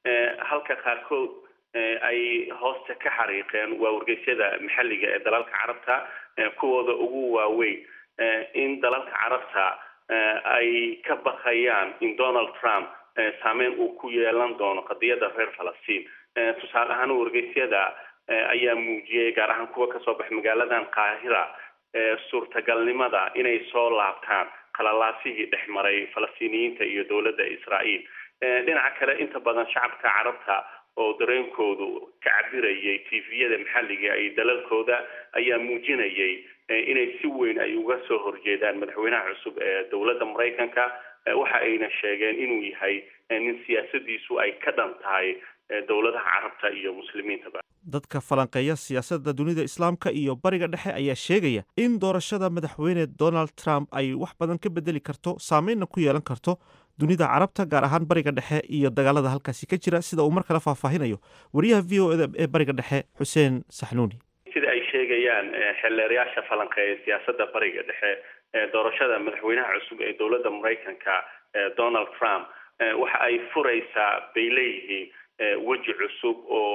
halka qaarkood ay hoosta ka xariiqeen waa wargeysyada maxalliga ee dalalka carabta kuwooda ugu waaweyn in dalalka carabta ay ka bakayaan in donald trump saameyn uu ku yeelan doono qadiyadda reer falastiin tusaale ahaan wargeysyada ayaa muujiyey gaar ahaan kuwa kasoo bax magaaladan qaahira suurtagalnimada inay soo laabtaan qalalaasihii dhex maray falastiiniyiinta iyo dowladda israa'iil dhinaca kale inta badan shacabka carabta oo dareenkoodu ka cabirayay tviyada maxalliga ay dalalkooda ayaa muujinayay inay si weyn ay uga soo horjeedaan madaxweynaha cusub ee dowladda maraykanka waxa ayna sheegeen inuu yahay nin siyaasadiisu ay ka dhan tahay dowladaha carabta iyo muslimiintaba dadka falanqeeya siyaasadda dunida islaamka iyo bariga dhexe ayaa sheegaya in doorashada madaxweyne donald trump ay wax badan ka bedeli karto saameynna ku yeelan karto dunida carabta gaar ahaan bariga dhexe iyo dagaalada halkaasi ka jira sida uu mar kale faahfaahinayo wariyaha v o eda ee bariga dhexe xuseen saxnuuni sida ay sheegayaan xeelleerayaasha falanqeeya siyaasadda bariga dhexe doorashada madaxweynaha cusub ee dowladda maraykanka donald trump waxa ay furaysaa bay leeyihiin weji cusub oo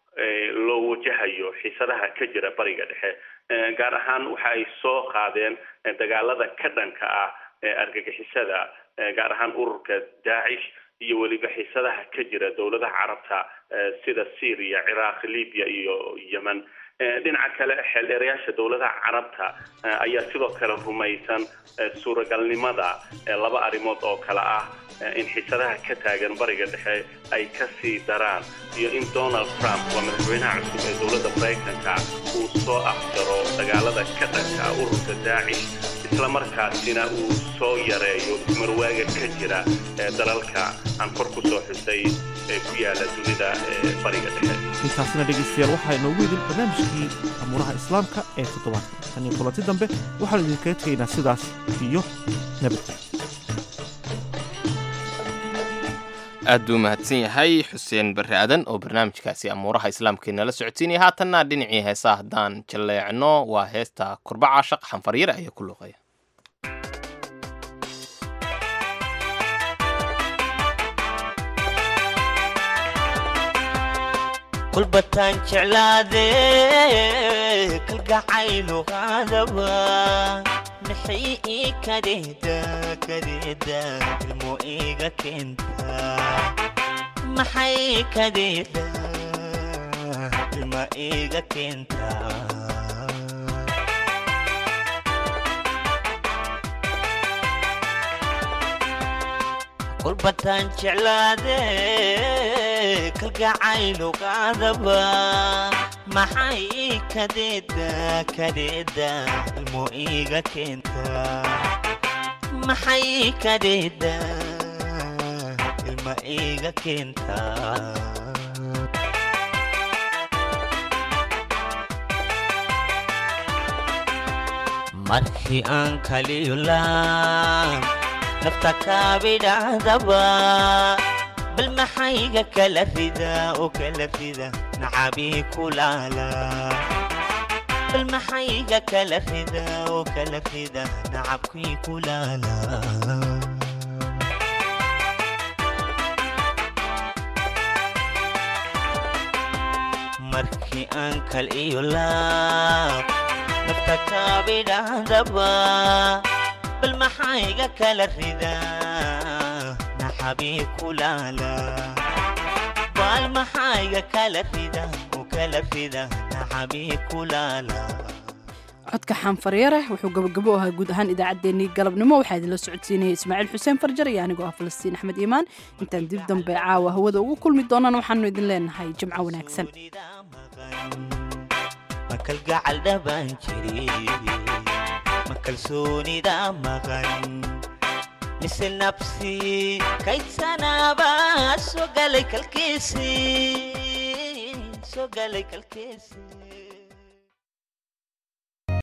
loo wajahayo xiisadaha ka jira bariga dhexe gaar ahaan waxa ay soo qaadeen dagaalada ka dhanka ah argagixisada gaar ahaan ururka daacish iyo weliba xiisadaha ka jira dowladaha carabta sida syria ciraaq libya iyo yemen dhinaca kale xeeldheerayaasha dowladaha carabta ayaa sidoo kale rumaysan suuragalnimada laba arrimood oo kale ah in xiisadaha ka taagan bariga dhexe ay ka sii daraan iyo in donald trump waa madaxweynaha cusub ee dowladda maraykanka uu soo afjaro dagaalada ka dhanka ururka daacish isla markaasina uu soo yareeyo ismarwaaga ka jira dalalka aan kor ku soo xusay ee ku yaala dunida bariga dhexe intaasina dhegaystayaal waxaa inoogu idin barnaamijkii amuuraha islaamka ee toddobaadka tan iyo kulanti dambe waxaanu idinkaga tegaynaa sidaas iyo nabadgelyo aad buu mahadsan yahay xuseen barre aadan oo barnaamijkaasi amuuraha islaamka inala socodsiinaya haatanna dhinacii heesaa haddaan jalleecno waa heesta kurbaca shaq xanfaryare ayaa ku luuqaya kulbataan jeclaade kalgacaylo qaadaba maxay ii kadeeda kadeeda ilmo iga keenta maxay kadeeda ilma iga keenta kulbataan jeclaade kalgacaylo qaadaba maxay kadeeda kadeeda ilmo iga keenta maxay kadeeda ilma iga keenta markii aan kaliyula nafta kaabidhahdaba bal maxayga kala rida oo kala rida nacabii kulaala bal maxayga kala rida oo kala rida nacabkii kulaala markii aan kal iyo laab nafta kaabidhahdaba bal maxayga kala rida naxabii kulaala bal maxayga kala rida oo kala rida naxabii kulaala codka xaanfaryare wuxuu gabagabo ahaa guud ahaan idaacaddeenii galabnimo waxaa idinla socodsiinaya ismaaciil xuseen farjar iyo anigoo ah falastiin axmed iimaan intaan dib dambe caawa hawada ugu kulmi doonaan waxaanu idin leenahay jimco wanaagsan ma kalgacal dhabaan jiri ma kalsoonida maqan mise nabsi kaydsanaba soo galay kalkiisi soo galay kalkiisi